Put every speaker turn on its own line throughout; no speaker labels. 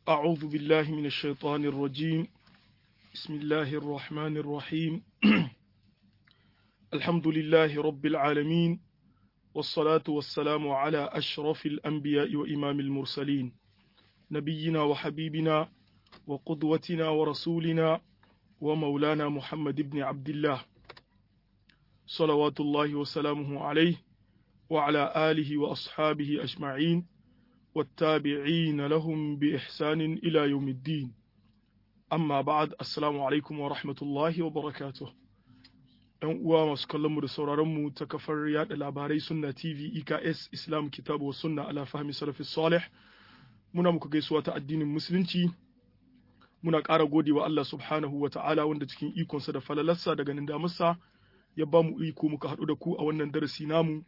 أعوذ بالله من الشيطان الرجيم بسم الله الرحمن الرحيم الحمد لله رب العالمين والصلاة والسلام على أشرف الأنبياء وإمام المرسلين نبينا وحبيبنا وقدوتنا ورسولنا ومولانا محمد بن عبد الله صلوات الله وسلامه عليه وعلى آله وأصحابه أجمعين والتابعين لهم بإحسان إلى يوم الدين أما بعد السلام عليكم ورحمة الله وبركاته ‘Yan uwa masu kallonmu da sauraronmu ta kafar yada labarai sunna TV EKS Islam Kitabu wa Sunna ala fahmi salafi salih muna muku gaisuwa ta addinin musulunci muna ƙara gode wa Allah subhanahu wa ta'ala wanda cikin ikonsa da falalarsa da ganin damarsa ya ba mu iko muka haɗu da ku a wannan darasi namu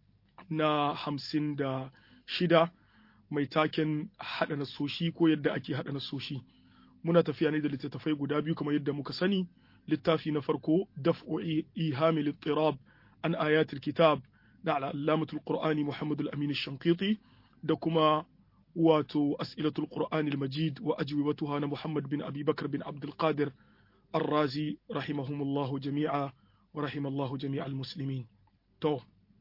na hamsin da shida mai taken haɗa nasoshi ko yadda ake haɗa nasoshi muna tafiya ne da littattafai guda biyu kamar yadda muka sani littafi na farko daf'u ihami littirab an ayatul kitab da al'allamatul qur'ani muhammad al-amin shankiti da kuma wato as'ilatul qur'ani al-majid wa ajwibatuha na muhammad bin abi bakar bin abdul qadir ar-razi rahimahumullahu jami'a wa rahimallahu jami'al muslimin to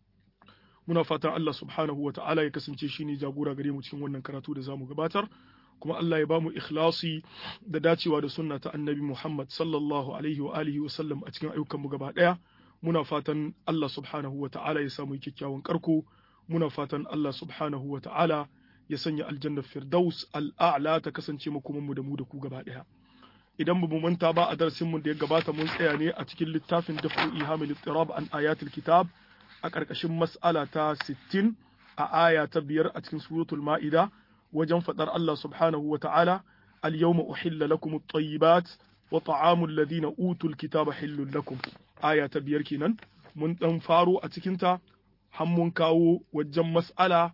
muna fatan Allah subhanahu wa ta'ala ya kasance shi ne jagora gare mu cikin wannan karatu da zamu gabatar kuma Allah ya bamu ikhlasi da dacewa da sunna ta annabi Muhammad sallallahu alaihi wa alihi wa sallam a cikin ayyukan mu gaba daya muna fatan Allah subhanahu wa ta'ala ya samu kyakkyawan karko muna fatan Allah subhanahu wa ta'ala ya sanya aljannar firdaus al'a'la ta kasance makoman mu da mu da ku gaba daya idan ba mu manta ba a darasin mu da ya gabata mun tsaya ne a cikin littafin dafu ihamil ittirab an ayatul kitab a ƙarƙashin mas'ala ta 60 a aya ta biyar a cikin suratul ma'ida wajen faɗar Allah subhanahu wa ta'ala al-yawma uhilla lakum at-tayyibat wa ta'amul ladina utul kitaba hillul lakum aya ta biyar kenan mun dan faro a cikin ta har mun kawo wajen mas'ala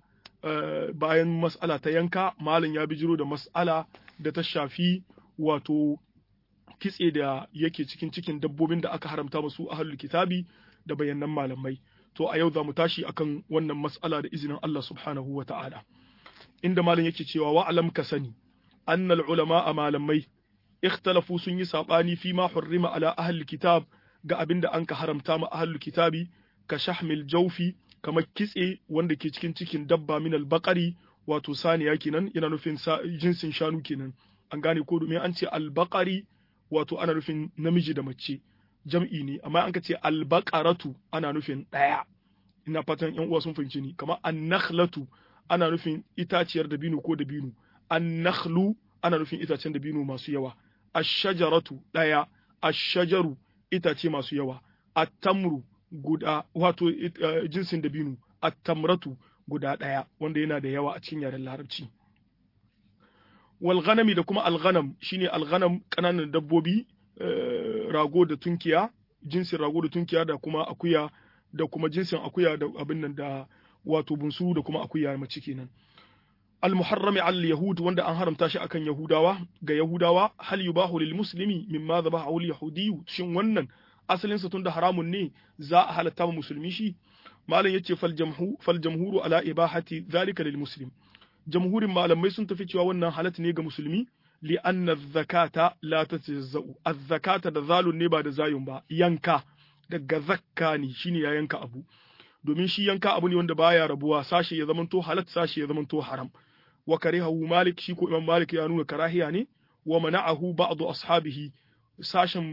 bayan mas'ala ta yanka malam ya bijiro da mas'ala da ta shafi wato kitse da yake cikin cikin dabbobin da aka haramta musu ahlul kitabi da bayanan malamai to a yau za mu tashi akan wannan mas'ala da izinin Allah subhanahu wa ta'ala inda malam yake cewa wa alam ka sani annal ulama a malamai ikhtalafu sun yi sabani fi ma hurrima ala ahli kitab ga abin da an ka haramta ma ahli kitabi ka shahmil jawfi kamar kitse wanda ke cikin cikin dabba min al wato saniya kenan yana nufin jinsin shanu kenan an gane ko domin an ce al-baqari wato ana nufin namiji da mace jam'i ne amma an ka ce albaqaratu ana nufin ɗaya ina fatan yan uwa sun fahimci ni kamar annakhlatu ana nufin itaciyar dabino ko dabino annakhlu ana nufin itacen dabino masu yawa ash-shajaratu ɗaya ash-shajaru itace masu yawa at-tamru guda wato jinsin dabino at-tamratu guda ɗaya wanda yana da yawa a cikin yaren larabci wal ghanami da kuma al-ghanam shine al-ghanam kananan dabbobi rago da tunkiya jinsin rago da tunkiya da kuma akuya da kuma jinsin akuya da abin nan da wato bunsu da kuma akuya mace kenan al-muharrami al yahud wanda an haramta shi akan yahudawa ga yahudawa hal yubahu lil muslimi mimma dhabahu al yahudi shin wannan asalin sa tunda haramun ne za a halatta wa musulmi shi malam yace fal jamhu fal jamhuru ala ibahati dhalika lil muslim jamhurin malamai sun tafi cewa wannan halat ne ga musulmi li'anna zakata la tatajazza'u az-zakata da zalun ne ba da zayun ba yanka daga zakka ne shine ya yanka abu domin shi yanka abu ne wanda baya rabuwa sashe ya zamanto halat sashe ya zamanto haram wa karihahu malik shi ko imam malik ya nuna karahiya ne wa mana'ahu ba'd ashabihi sashen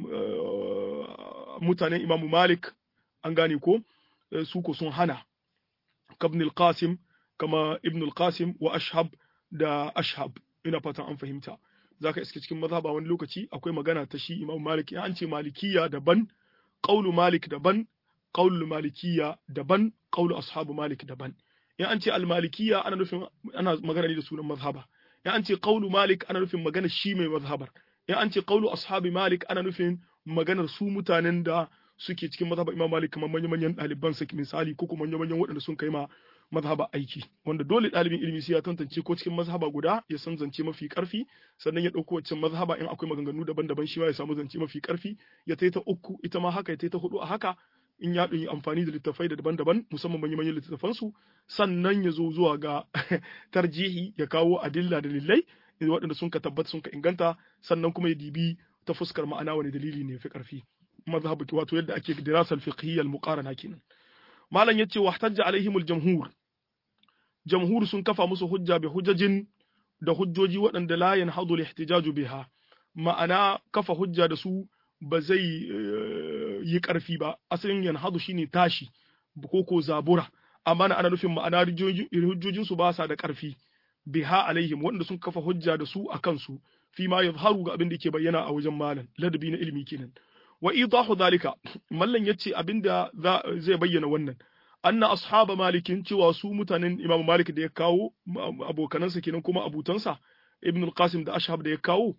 mutanen imam malik an gane ko su ko sun hana kabn al-qasim kama ibn al-qasim wa ashhab da ashhab ina fatan an fahimta zaka iske cikin mazhaba wani lokaci akwai magana ta shi Imam Malik an ce malikiya daban qaulu Malik daban qaulu malikiya daban qaulu ashabu Malik daban in an ce al-malikiya ana nufin ana magana ne da sunan mazhaba in an ce qaulu Malik ana nufin magana shi mai mazhabar in an ce qaulu ashabi Malik ana nufin maganar su mutanen da suke cikin mazhaba Imam Malik kamar manyan ɗaliban sa misali ko kuma manyan waɗanda sun kai ma mazhaba aiki wanda dole ɗalibin ilimi sai ya tantance ko cikin mazhaba guda ya san zance mafi karfi sannan ya ɗauko wacce mazhaba in akwai maganganu daban-daban shi ma ya samu zance mafi karfi ya taita uku ita ma haka ya taita hudu a haka in ya yi amfani da littattafai da daban-daban musamman manyan littattafan su sannan ya zo zuwa ga tarjihi ya kawo adilla da lillai waɗanda sun ka tabbata sun ka inganta sannan kuma ya dibi ta fuskar ma'ana wani dalili ne fi karfi mazhabu wato yadda ake dirasal fiqhiyya al-muqarana kenan malam yace wahtajja alaihimul jamhur jamhur sun kafa musu hujja bi hujjajin da hujjoji waɗanda la yanhadu al-ihtijaju biha ma'ana kafa hujja da su ba zai yi ƙarfi ba asalin yanhadu shine tashi ko ko zabura amma ana nufin ma'ana hujjojin su ba sa da ƙarfi biha alaihim waɗanda sun kafa hujja da su a kansu fi ma yazharu ga abin da ke bayyana a wajen malam ladabi na ilimi kenan wa idahu zalika mallan yace abinda zai bayyana wannan anna ashaba malikin cewa su mutanen imam malik da ya kawo abokanansa kenan kuma abutansa ibn al-qasim da ashab da ya kawo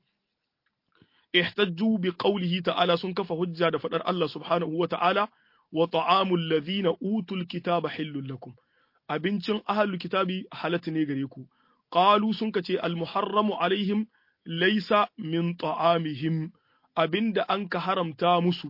ihtajju bi qawlihi ta'ala sun kafa hujja da fadar Allah subhanahu wa ta'ala wa ta'amul ladhina utul kitaba hillul lakum abincin ahlul kitabi halatta ne gare ku qalu sun kace al muharramu alaihim laysa min ta'amihim abinda an ka haramta musu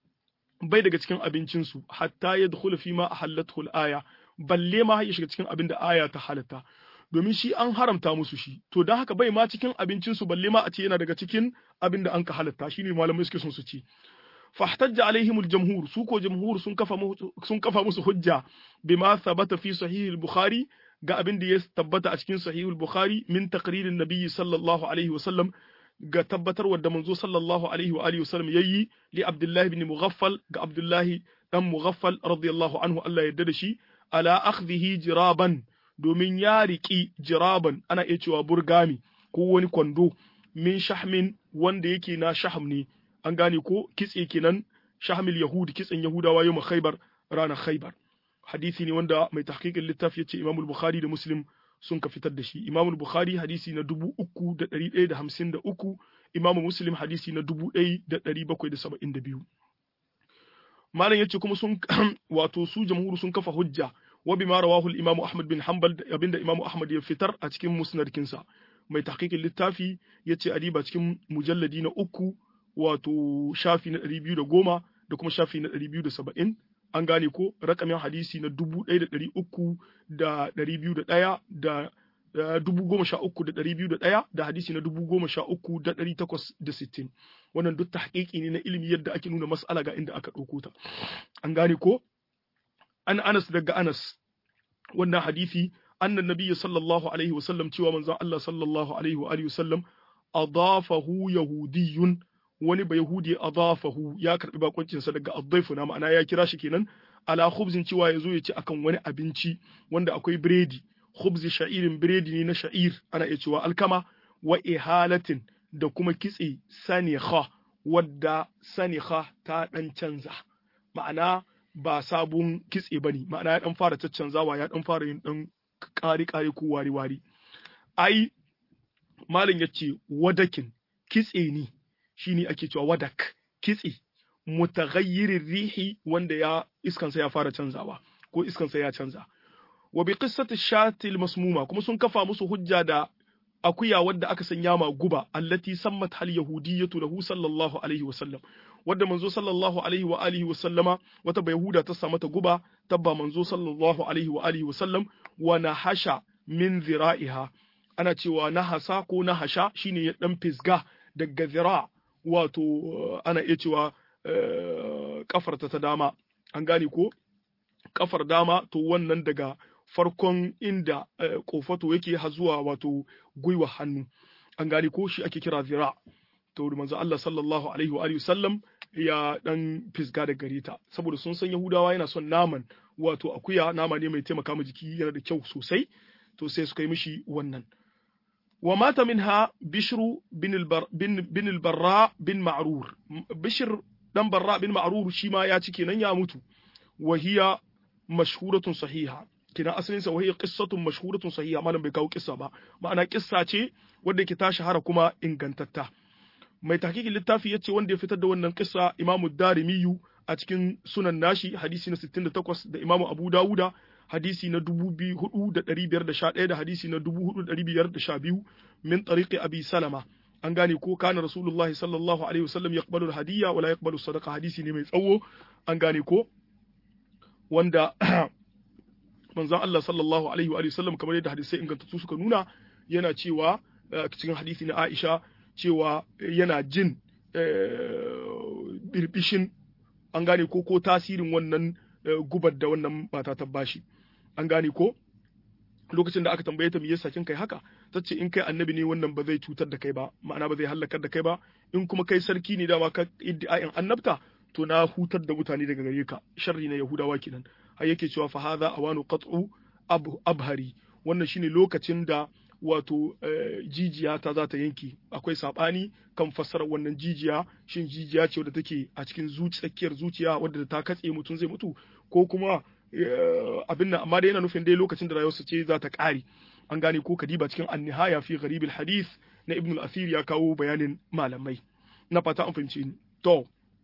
bai daga cikin abincinsu hatta ya dukula fi ma halattu aya balle ma ya shiga cikin abin da aya ta halatta domin shi an haramta musu shi to don haka bai ma cikin abincinsu balle ma a ce yana daga cikin abin da an ka halatta shine malamai suke son su ci fahtajja alaihimul jamhur su ko jamhur sun kafa sun kafa musu hujja bima thabata fi sahih al-bukhari ga abin da ya tabbata a cikin sahih al-bukhari min taqririn nabiyyi sallallahu alaihi wa sallam ga tabbatarwar da manzo sallallahu alaihi wa alihi wasallam yayi li Abdullah ibn Mughaffal ga Abdullah dan Mughaffal radiyallahu anhu Allah ya da shi ala akhdhihi jiraban domin ya riki jiraban ana iya cewa burgami ko wani kwando min shahmin wanda yake na shahm ne an gane ko kitse kenan shahmil yahudi kitsen yahudawa yau khaybar ranar khaybar hadisi ne wanda mai tahqiqin littafi yace Imam Bukhari da Muslim sun ka fitar da shi Imam Bukhari hadisi na dubu uku da ɗari ɗaya da hamsin da uku Imam Muslim hadisi na dubu ɗaya da ɗari bakwai da saba'in da biyu Malam yace kuma sun wato su jamhuru sun kafa hujja wa bima rawahu al-Imam Ahmad bin Hanbal abinda Imam Ahmad ya fitar a cikin musnadkinsa mai tahqiqin littafi yace adiba cikin mujalladi na uku wato shafi na ɗari biyu da goma da kuma shafi na ɗari biyu da saba'in an gane ko rakamin hadisi na dubu ɗaya da ɗari uku da ɗari biyu da ɗaya da dubu goma sha uku da ɗari biyu da ɗaya da hadisi na dubu goma sha uku da ɗari takwas da sittin wannan duk tahqiqi ne na ilimi yadda ake nuna mas'ala ga inda aka ɗauko ta an gane ko an anas daga anas wannan hadisi annan nabiyyi sallallahu alaihi wa sallam cewa manzon Allah sallallahu alaihi wa alihi wa sallam adafahu yahudiyyun wani ba Yahudi adafahu ya karbi bakoncinsa daga addaifu na ma'ana ya kira shi kenan ala khubzin cewa ya zo ya ci akan wani abinci wanda akwai biredi khubzi sha'irin biredi ne na sha'ir ana iya cewa alkama wa ihalatin da kuma kitse sanikha wadda sanikha ta dan canza ma'ana ba sabon kitse bane ma'ana ya dan fara caccanzawa ya dan fara yin dan kari kari ko wari wari ai malam yace wadakin kitse ne shine ake cewa wadak kitse mutaghayyirin rihi wanda ya iskansa ya fara canzawa ko iskansa ya canza wa bi qissati shatil masmuma kuma sun kafa musu hujja da akuya wadda aka sanya ma guba allati sammat hal yahudiyyatu lahu sallallahu alaihi wa sallam wadda manzo sallallahu alaihi wa alihi wa sallama wata bayahuda ta samu ta guba tabba manzo sallallahu alaihi wa alihi wa sallam wa nahasha min zira'iha ana cewa nahasa ko nahasha shine ya dan fisga daga zira' wato ana iya cewa kafarta ta dama an gane ko kafar dama to wannan daga farkon inda kofato yake har zuwa wato gwiwa hannu an gane ko shi ake kira zira to manzo Allah sallallahu alaihi wa alihi sallam ya dan fisga da gare ta saboda sun san Yahudawa yana son naman wato akuya nama ne mai taimaka ma jiki yana da kyau sosai to sai suka yi mishi wannan ومات منها بشر بن, البر بن, بن البراء بن معرور بشر دم براء بن معرور شيما يا kenan ya mutu وهي مشهورة صحيحة kina asalin sa wahiyar qissatun mashhuratun sahiha malam bai kawo kissa ba ma'ana kissa ce wanda ke ta shahara kuma ingantatta mai tahqiqin littafi yace wanda ya fitar da wannan kissa imamu darimiyu a cikin sunan nashi hadisi na 68 da imamu abu dawuda hadisi na dubu hudu da ɗari biyar da sha ɗaya da hadisi na dubu hudu da ɗari biyar da sha biyu min tariqi abi salama an gane ko kana rasulullahi sallallahu alaihi wasallam yaqbalu al-hadiyya wala yaqbalu sadaqa hadisi ne mai tsawo an gane ko wanda manzon Allah sallallahu alaihi wa sallam kamar yadda hadisai ingantattu suka nuna yana cewa cikin hadisi na Aisha cewa yana jin birbishin an gane ko ko tasirin wannan gubar da wannan mata ta bashi an gane ko lokacin da aka tambaye ta me yasa kin kai haka ta ce in kai annabi ne wannan ba zai cutar da kai ba ma'ana ba zai halakar da kai ba in kuma kai sarki ne dama ka iddi'ain annabta to na hutar da mutane daga gare ka sharri na yahudawa kenan har yake cewa fa hadha awanu qat'u abhari wannan shine lokacin da wato jijiya ta za ta yanke akwai sabani kan fassarar wannan jijiya shin jijiya ce wadda take a cikin tsakiyar zuciya wadda ta katse mutum zai mutu ko kuma abin nan amma dai yana nufin dai lokacin da rayuwarsa ce za ta ƙare an gane ko kadiba cikin annihaya fi gharibil hadith na ibn al-athir ya kawo bayanin malamai na fata an fahimci ni to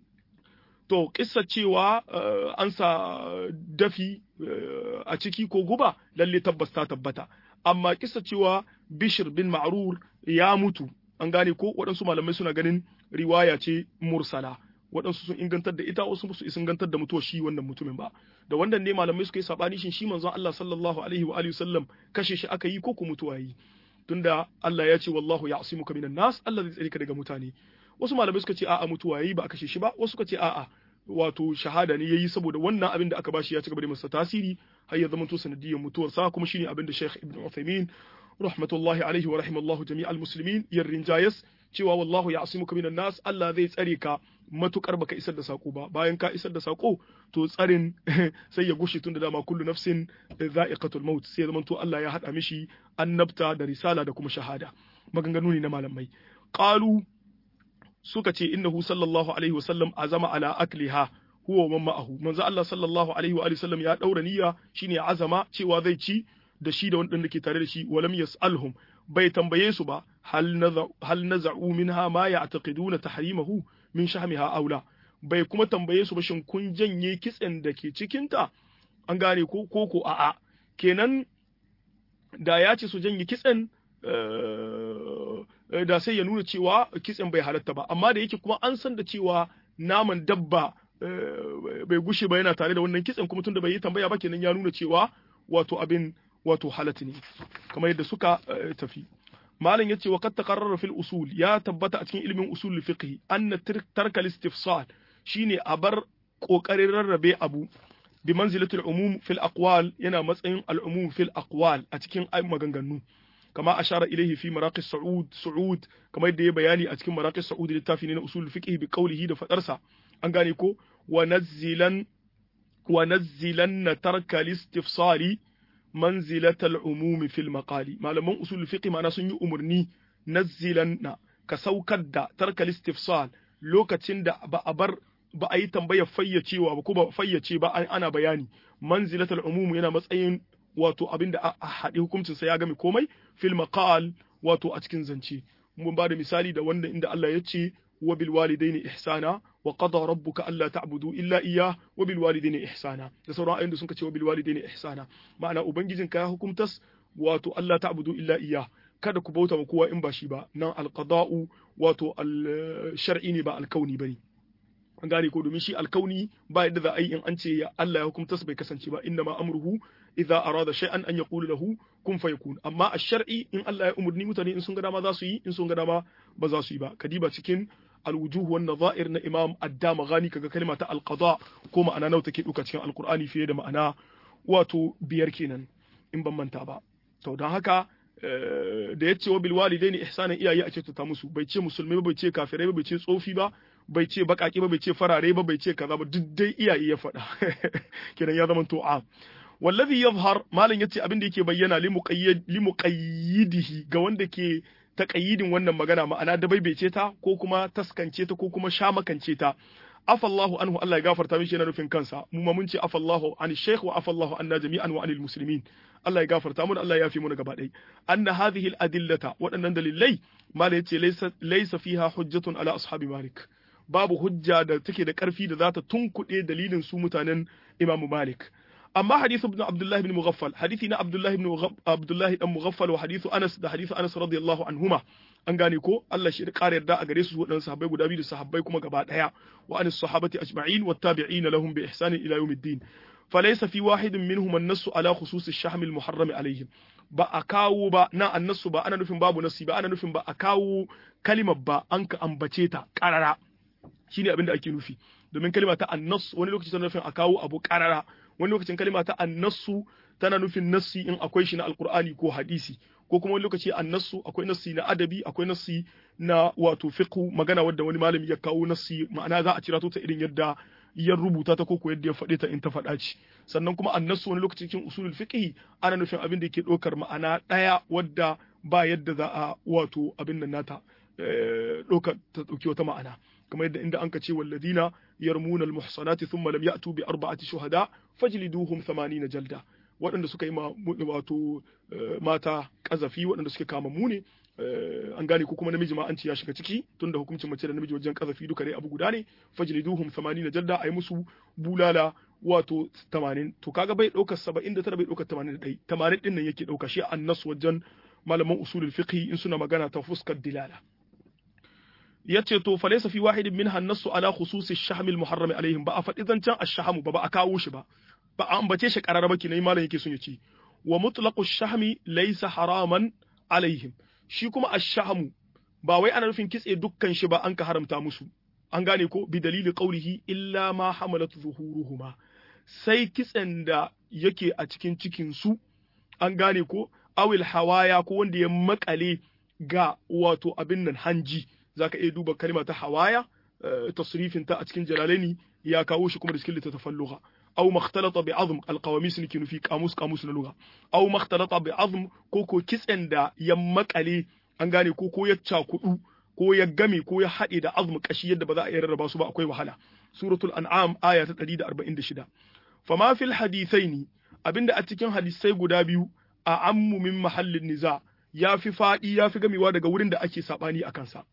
to kissa cewa an sa dafi a ciki ko guba lalle tabbas ta tabbata amma kissa cewa bishir bin ma'rur ya mutu an gane ko waɗansu malamai suna ganin riwaya ce mursala waɗansu sun ingantar da ita wasu su ingantar da mutuwar shi wannan mutumin ba da wannan ne malamai suka yi sabani shin shi manzon Allah sallallahu alaihi wa alihi sallam kashe shi aka yi ko ko mutuwa yi tunda Allah ya ce wallahu ya'simuka minan nas Allah zai tsare ka daga mutane wasu malamai suka ce a'a mutuwa yayi ba a kashe shi ba wasu suka ce a'a wato shahada ne yayi saboda wannan abin da aka bashi ya ci gaba da masa tasiri har ya zama to sanadiyar mutuwarsa kuma shine abin da Sheikh Ibn Uthaymeen rahmatullahi alaihi wa rahimallahu jami'al muslimin yarrin jayas cewa wallahu ya'simuka minan nas Allah zai tsare ka matukar baka isar da sako ba bayan ka isar da sako to tsarin sai ya gushe tunda dama kullu nafsin za'iqatul maut sai zaman to Allah ya hada mishi annabta da risala da kuma shahada maganganu ne na malamai qalu suka ce innahu sallallahu alaihi wasallam azama ala akliha huwa man ma'ahu manzo Allah sallallahu alaihi wa sallam ya daura niyya shine azama cewa zai ci da shi da wanda ke tare da shi walam yas'alhum bai tambaye su ba hal naza'u minha ma ya'taqiduna tahrimahu min shahmiha aula bai kuma tambaye su ba shin kun janye kitsen da ke cikinta an gane ko ko ko a'a kenan da ya ce su janye kitsen da sai ya nuna cewa kitsen bai halatta ba amma da yake kuma an san da cewa naman dabba bai gushe ba yana tare da wannan kitsen kuma tunda bai yi tambaya ba kenan ya nuna cewa wato abin wato halatta ne kamar yadda suka tafi malam yace wa qad taqarrara fil usul ya tabbata a cikin ilimin usul fiqh anna tarka al-istifsal shine a bar kokarin rarrabe abu bi manzilatul umum fil aqwal yana matsayin al-umum fil aqwal a cikin maganganu kama ashara ilaihi fi maraqis su'ud su'ud kamar yadda ya bayani a cikin maraqis su'ud littafi ne na usul fiqh bi qawlihi da fadarsa an gane ko wa nazzilan wa nazzilan tarka al-istifsali manzilatal umumi fil maqali malaman usul fiqh ma'ana sun yi umurni nazzilan na ka saukar da tarkal istifsal lokacin da ba a bar ba a yi tambayar fayyacewa ba ko ba fayyace ba ana bayani manzilatal umum yana matsayin wato abinda a haɗe hukuncin sa ya game komai fil maqal wato a cikin zance mun ba da misali da wanda inda Allah ya ce wa bil walidaini ihsana wa qada rabbuka alla ta'budu illa iyyah wa bil walidaini ihsana da sauran ayoyin da sun ce wa bil walidaini ihsana ma'ana ubangijin ka ya hukumtas wato Allah ta'budu illa iyyah kada ku bauta wa kowa in ba shi ba nan alqada'u wato al shar'i ne ba alkauni bane an gane ko domin shi alkauni ba yadda za a yi in an ce ya Allah ya hukumtas bai kasance ba inna ma amruhu idza arada shay'an an yaqulu lahu kun fayakun amma a shar'i in Allah ya umurni mutane in sun ga dama za su yi in sun ga dama ba za su yi ba kadiba cikin alwujuh wan nadha'ir na imam addama gani kaga kalma ta alqada ko ma'ana nawa take duka cikin alqur'ani fiye da ma'ana wato biyar kenan in ban manta ba to don haka da yace wa bil walidaini ihsanan iyaye a ce ta musu bai ce musulmai ba bai ce kafirai ba bai ce tsofi ba bai ce bakaki ba bai ce farare ba bai ce kaza ba duk dai iyaye ya faɗa kenan ya zama to a wallazi yazhar malam yace abin da yake bayyana li muqayyidihi ga wanda ke taƙayyidin wannan magana ma'ana da baibaice ta ko kuma taskance ta ko kuma shamakance ta afallahu anhu Allah ya gafarta mishi yana nufin kansa mu ma mun ce afallahu an shaykh wa afallahu anna jami'an wa anil muslimin Allah ya gafarta mu Allah ya fi mu gaba ɗaya anna hadhihi al adillata waɗannan dalilai mala yace laysa laysa fiha hujjatun ala ashabi malik babu hujja da take da ƙarfi da za ta tunkuɗe dalilin su mutanen Imam Malik amma hadithu ibn Abdullah ibn Mughaffal hadithi na Abdullah ibn Abdullah ibn Mughaffal wa hadithu Anas da hadithu Anas radiyallahu anhuma an gane ko Allah shi ƙara yarda a gare su waɗannan sahabbai guda biyu da sahabbai kuma gaba ɗaya wa anis sahabati ajma'in wa tabi'ina lahum bi ihsanin ila yawmiddin فليس في واحد منهم النص على خصوص الشحم المحرم عليهم ba a kawo ba na annasu ba ana nufin babu nasi ba ana nufin ba a kawo kalimar ba an ka ambace ta karara shine abin da ake nufi domin kalima ta annas wani lokaci tana nufin a kawo abu karara wani lokacin kalima ta annasu tana nufin nassi in akwai shi na alkur'ani ko hadisi ko kuma wani lokaci annasu akwai nassi na adabi akwai nassi na wato fiqhu magana wadda wani malami ya kawo nassi ma'ana za a cira ta irin yadda ya rubuta ta ko yadda ya faɗe ta in ta faɗa ci sannan kuma annasu wani lokaci cikin usulul fiqhi ana nufin abin da yake ɗaukar ma'ana ɗaya wadda ba yadda za a wato abin nan nata ɗaukar ta ɗauki wata ma'ana kamar yadda inda anka ce walladina yarmuna almuhsanati thumma lam ya'tu bi arba'ati shuhada fajliduhum 80 jalda waɗanda suka yi wato mata kazafi waɗanda suke kama mu ne an gane ko kuma namiji ma an ce ya shiga ciki tunda hukuncin mace da namiji wajen kazafi duka dai abu guda ne fajliduhum 80 jalda ayi musu bulala wato 80 to kaga bai ɗaukar 79 bai ɗaukar 81 80 din nan yake ɗauka shi annas wajen malaman usulul fiqh in suna magana ta fuskar dilala yace to fa laysa fi wahidin minha an-nassu ala khusus ash-shahm al-muharram alaihim ba a faɗi zancen ash-shahm ba ba a kawo shi ba ba a ambace shi karara ba kinai malam yake son ya ce wa mutlaqu ash-shahm laysa haraman alaihim shi kuma ash-shahm ba wai ana nufin kitse dukkan shi ba an ka haramta musu an gane ko bi dalili qawlihi illa ma hamalat zuhuruhuma sai kitsen da yake a cikin cikin su an gane ko awil hawaya ko wanda ya makale ga wato abin nan hanji zaka iya duba kalma ta hawaya tasrifin ta a cikin jalalaini ya kawo shi kuma da cikin littattafan lugha aw makhtalata bi azm alqawamis ne nufi kamus kamus na lugha aw makhtalata bi azm ko ko kitsen da ya makale an gane ko ko ya cakudu ko ya game ko ya haɗe da azm kashi yadda ba za a iya rarraba su ba akwai wahala suratul an'am aya ta 146 fama fil hadithaini abinda a cikin hadisai guda biyu a ammu min mahallin niza ya fi faɗi ya fi gamewa daga wurin da ake saɓani a kansa.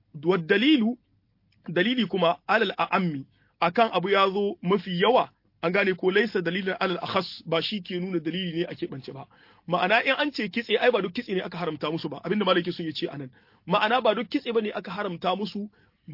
dalilu dalili kuma alal a'ammi akan abu ya zo mafi yawa an gane ko laisa dalilin alal akhas ba shi ke nuna dalili ne a keɓance ba ma'ana in an ce kitse ai ba duk kitse ne aka haramta musu ba abinda malaki sun ce anan ma'ana ba duk kitse bane aka haramta musu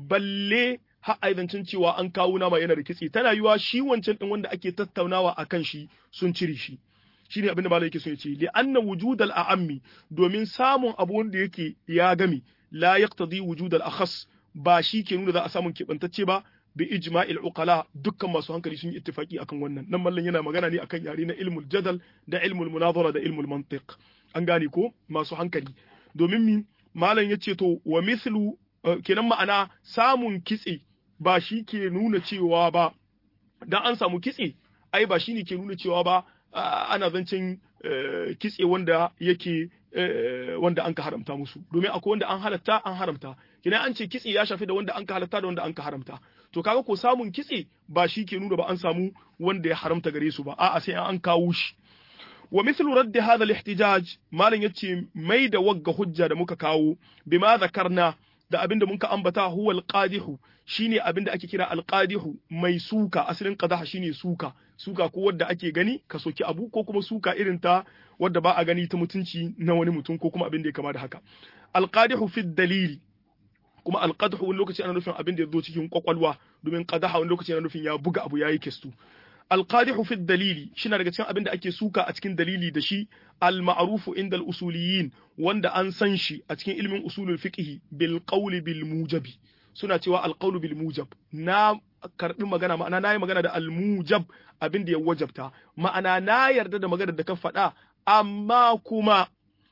balle har aizancin cewa an kawo nama yana da kitse tana yiwa shi wancan din wanda ake tattaunawa akan shi sun cire shi shine abinda malai yake so ya ce li anna wujudal a'ammi domin samun abu wanda yake ya gami la yaqtadi wujudal akhas ba shi ke nuna za a samun keɓantacce ba bi ijma'il uqala dukkan masu hankali sun yi ittifaki akan wannan nan mallan yana magana ne akan yare na ilmul jadal da ilmul munazara da ilmul mantiq an gane ko masu hankali domin mi malam yace to wa mithlu kenan ma'ana samun kitse ba shi ke nuna cewa ba dan an samu kitse ai ba shine ke nuna cewa ba ana zancen kitse wanda yake wanda an ka haramta musu domin akwai wanda an halatta an haramta kina an ce kitse ya shafi da wanda an ka halatta da wanda an ka haramta to kaga ko samun kitse ba shi ke nuna ba an samu wanda ya haramta gare su ba a'a sai an kawo shi wa mithlu radd hadha al-ihtijaj malan yace mai da wagga hujja da muka kawo bima zakarna da abinda muka ambata huwa al-qadihu shine abinda ake kira al-qadihu mai suka asalin qadaha shine suka suka ko wadda ake gani ka soki abu ko kuma suka irin ta wadda ba a gani ta mutunci na wani mutum ko kuma abin da ya kama da haka al-qadihu fi dalili kuma al-qadhu wani lokaci ana nufin abin da ya zo cikin kwakwalwa domin qadaha wani lokaci ana nufin ya buga abu yayi kestu alqadihu fi dalili shina daga cikin abin da ake suka a cikin dalili da shi al-ma'rufu inda al-usuliyin wanda an san shi a cikin ilmin usulul fiqh bil qawli bil mujabi suna cewa al-qawlu bil mujab na karbi magana ma'ana nayi magana da al-mujab abin da ya wajabta ma'ana na yarda da magana da ka faɗa amma kuma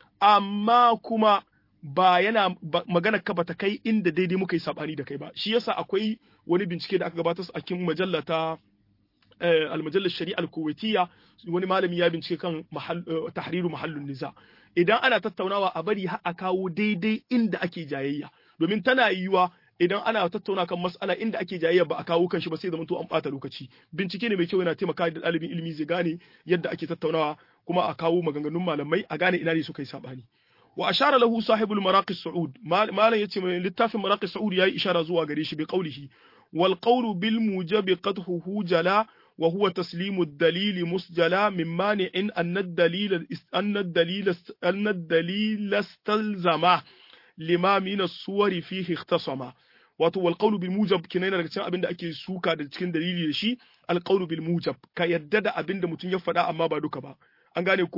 amma kuma ba yana magana ka bata kai inda daidai muka yi sabani da kai ba shi yasa akwai wani bincike da aka gabatar a cikin majalla ta almajallar shari'a al-kuwaitiyya wani malami ya bincike kan tahriru mahallun niza idan ana tattaunawa a bari har a kawo daidai inda ake jayayya domin tana yiwuwa idan ana tattauna kan mas'ala inda ake jayayya ba a kawo kan shi ba sai zama to an bata lokaci bincike ne mai kyau yana taimaka da ɗalibin ilimi zai gane yadda ake tattaunawa kuma a kawo maganganun malamai a gane ina ne suka yi sabani wa ashara lahu sahibul maraqis su'ud malam yace mai littafin maraqis su'ud yayi ishara zuwa gare shi bi qawlihi wal qawlu bil mujabi qadhuhu jala wa huwa taslimu ad-dalil musjala min mani'in anna ad-dalil anna ad-dalil anna ad-dalil istalzama lima min as-suwari fihi ikhtasama wato wal qawlu bil mujab kina yana daga cikin abinda ake suka da cikin dalili da shi al qawlu bil mujab ka yadda da abinda mutum ya faɗa amma ba duka ba an gane ko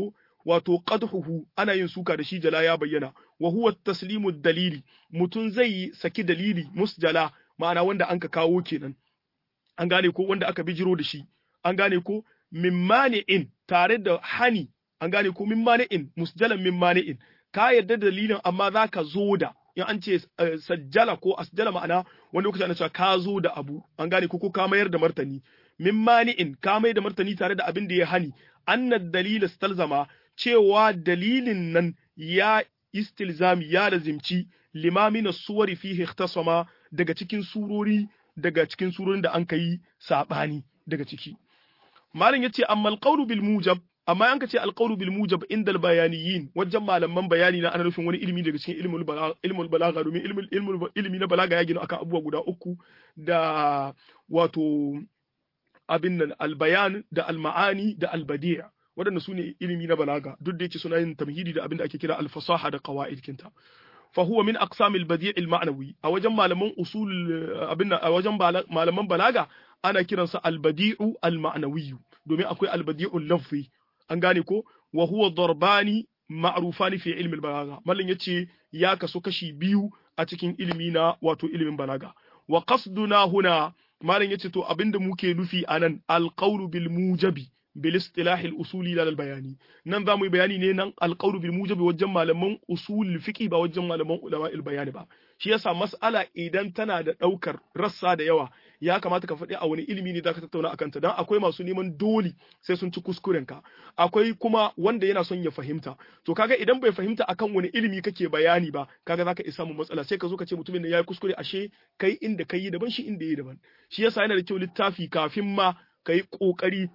wato qadhuhu ana yin suka da shi jala ya bayyana wa huwa taslimu dalili mutun zai saki dalili musjala ma'ana wanda anka kawo kenan an gane ko wanda aka bijiro da shi an gane ko min mani'in tare da hani an gane ko min mani'in musjalan min mani'in ka yarda dalilin amma za ka zo da in an ce sajjala ko asjala ma'ana wani lokaci ana cewa ka zo da abu an gane ko ko ka mayar da martani min mani'in ka mai da martani tare da abin da ya hani annad dalil stalzama cewa dalilin nan ya istilzami ya lazimci limamina suwari fihi ikhtasama daga cikin surori daga cikin surorin da an kai sabani daga ciki malam yace amma alqawlu bil mujab amma an ka ce alqawlu bil mujab inda al bayaniyin wajen malaman bayani na ana nufin wani ilimi daga cikin ilmul balagha ilmul balagha domin ilmul ilmul ilmi na balaga ya gina akan abubuwa guda uku da wato abin nan al bayan da al ma'ani da al badi' waɗanda su ne ilimi na balaga duk da yake suna yin tamhidi da abin da ake kira al fasaha da qawaid kinta فهو من أقسام البديع المعنوي أو جم malaman أصول أبنا أو جم malaman balaga ana kiransa albadi'u alma'nawi domin akwai albadi'u lafzi an gane ko wa huwa darbani ma'rufani fi ilmi balaga mallan yace ya kaso kashi biyu a cikin ilimi na wato ilimin balaga wa qasduna huna mallan yace to abinda muke nufi anan alqawlu bil mujabi bil istilah al usuli lal bayani nan za mu yi bayani ne nan alqawlu bil mujabi wajen malaman usul fiqi ba wajen malaman ulama al bayani ba shi yasa mas'ala idan tana da daukar rassa da yawa ya kamata ka faɗi a wani ilimi ne zaka tattauna akan ta dan akwai masu neman dole sai sun ci kuskuren ka akwai kuma wanda yana son ya fahimta to kaga idan bai fahimta akan wani ilimi kake bayani ba kaga zaka isa mu matsala sai ka zo ka ce mutumin da yayi kuskure ashe kai inda kai daban shi inda yayi daban shi yasa yana da kyau littafi kafin ma kai kokari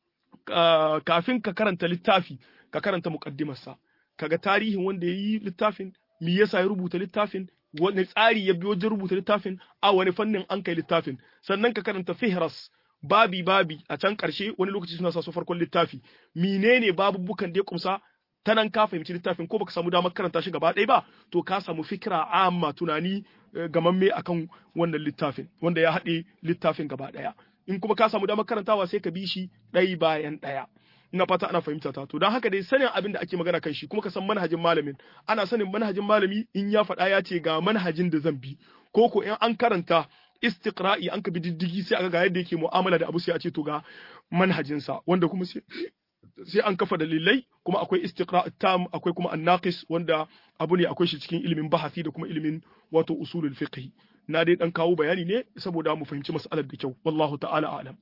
kafin ka karanta littafi ka karanta muqaddimarsa kaga tarihin wanda yayi littafin me yasa ya rubuta littafin wani tsari ya bi wajen rubuta littafin a wani fannin an kai littafin sannan ka karanta fihras babi babi a can karshe wani lokaci suna sa su farkon littafi menene babubukan da ya kumsa ta nan ka fahimci littafin ko baka samu damar karanta shi gaba ɗaya ba to ka samu fikira amma tunani gamamme akan wannan littafin wanda ya haɗe littafin gaba ɗaya in kuma ka samu damar karantawa sai ka bi shi ɗaya bayan ɗaya ina fata ana fahimta ta to don haka dai sanin abin da ake magana kan shi kuma ka san manhajin malamin ana sanin manhajin malami in ya faɗa ya ce ga manhajin da zan bi ko ko in an karanta istiqra'i an ka bi diddigi sai aka ga yadda yake mu'amala da abu sai a ce to ga manhajinsa wanda kuma sai sai an kafa dalilai kuma akwai istiqra' tam akwai kuma annaqis wanda abu ne akwai shi cikin ilimin bahasi da kuma ilimin wato usulul fiqh na dai dan kawo bayani ne saboda mu fahimci mas'alar da kyau wallahu ta'ala a'lam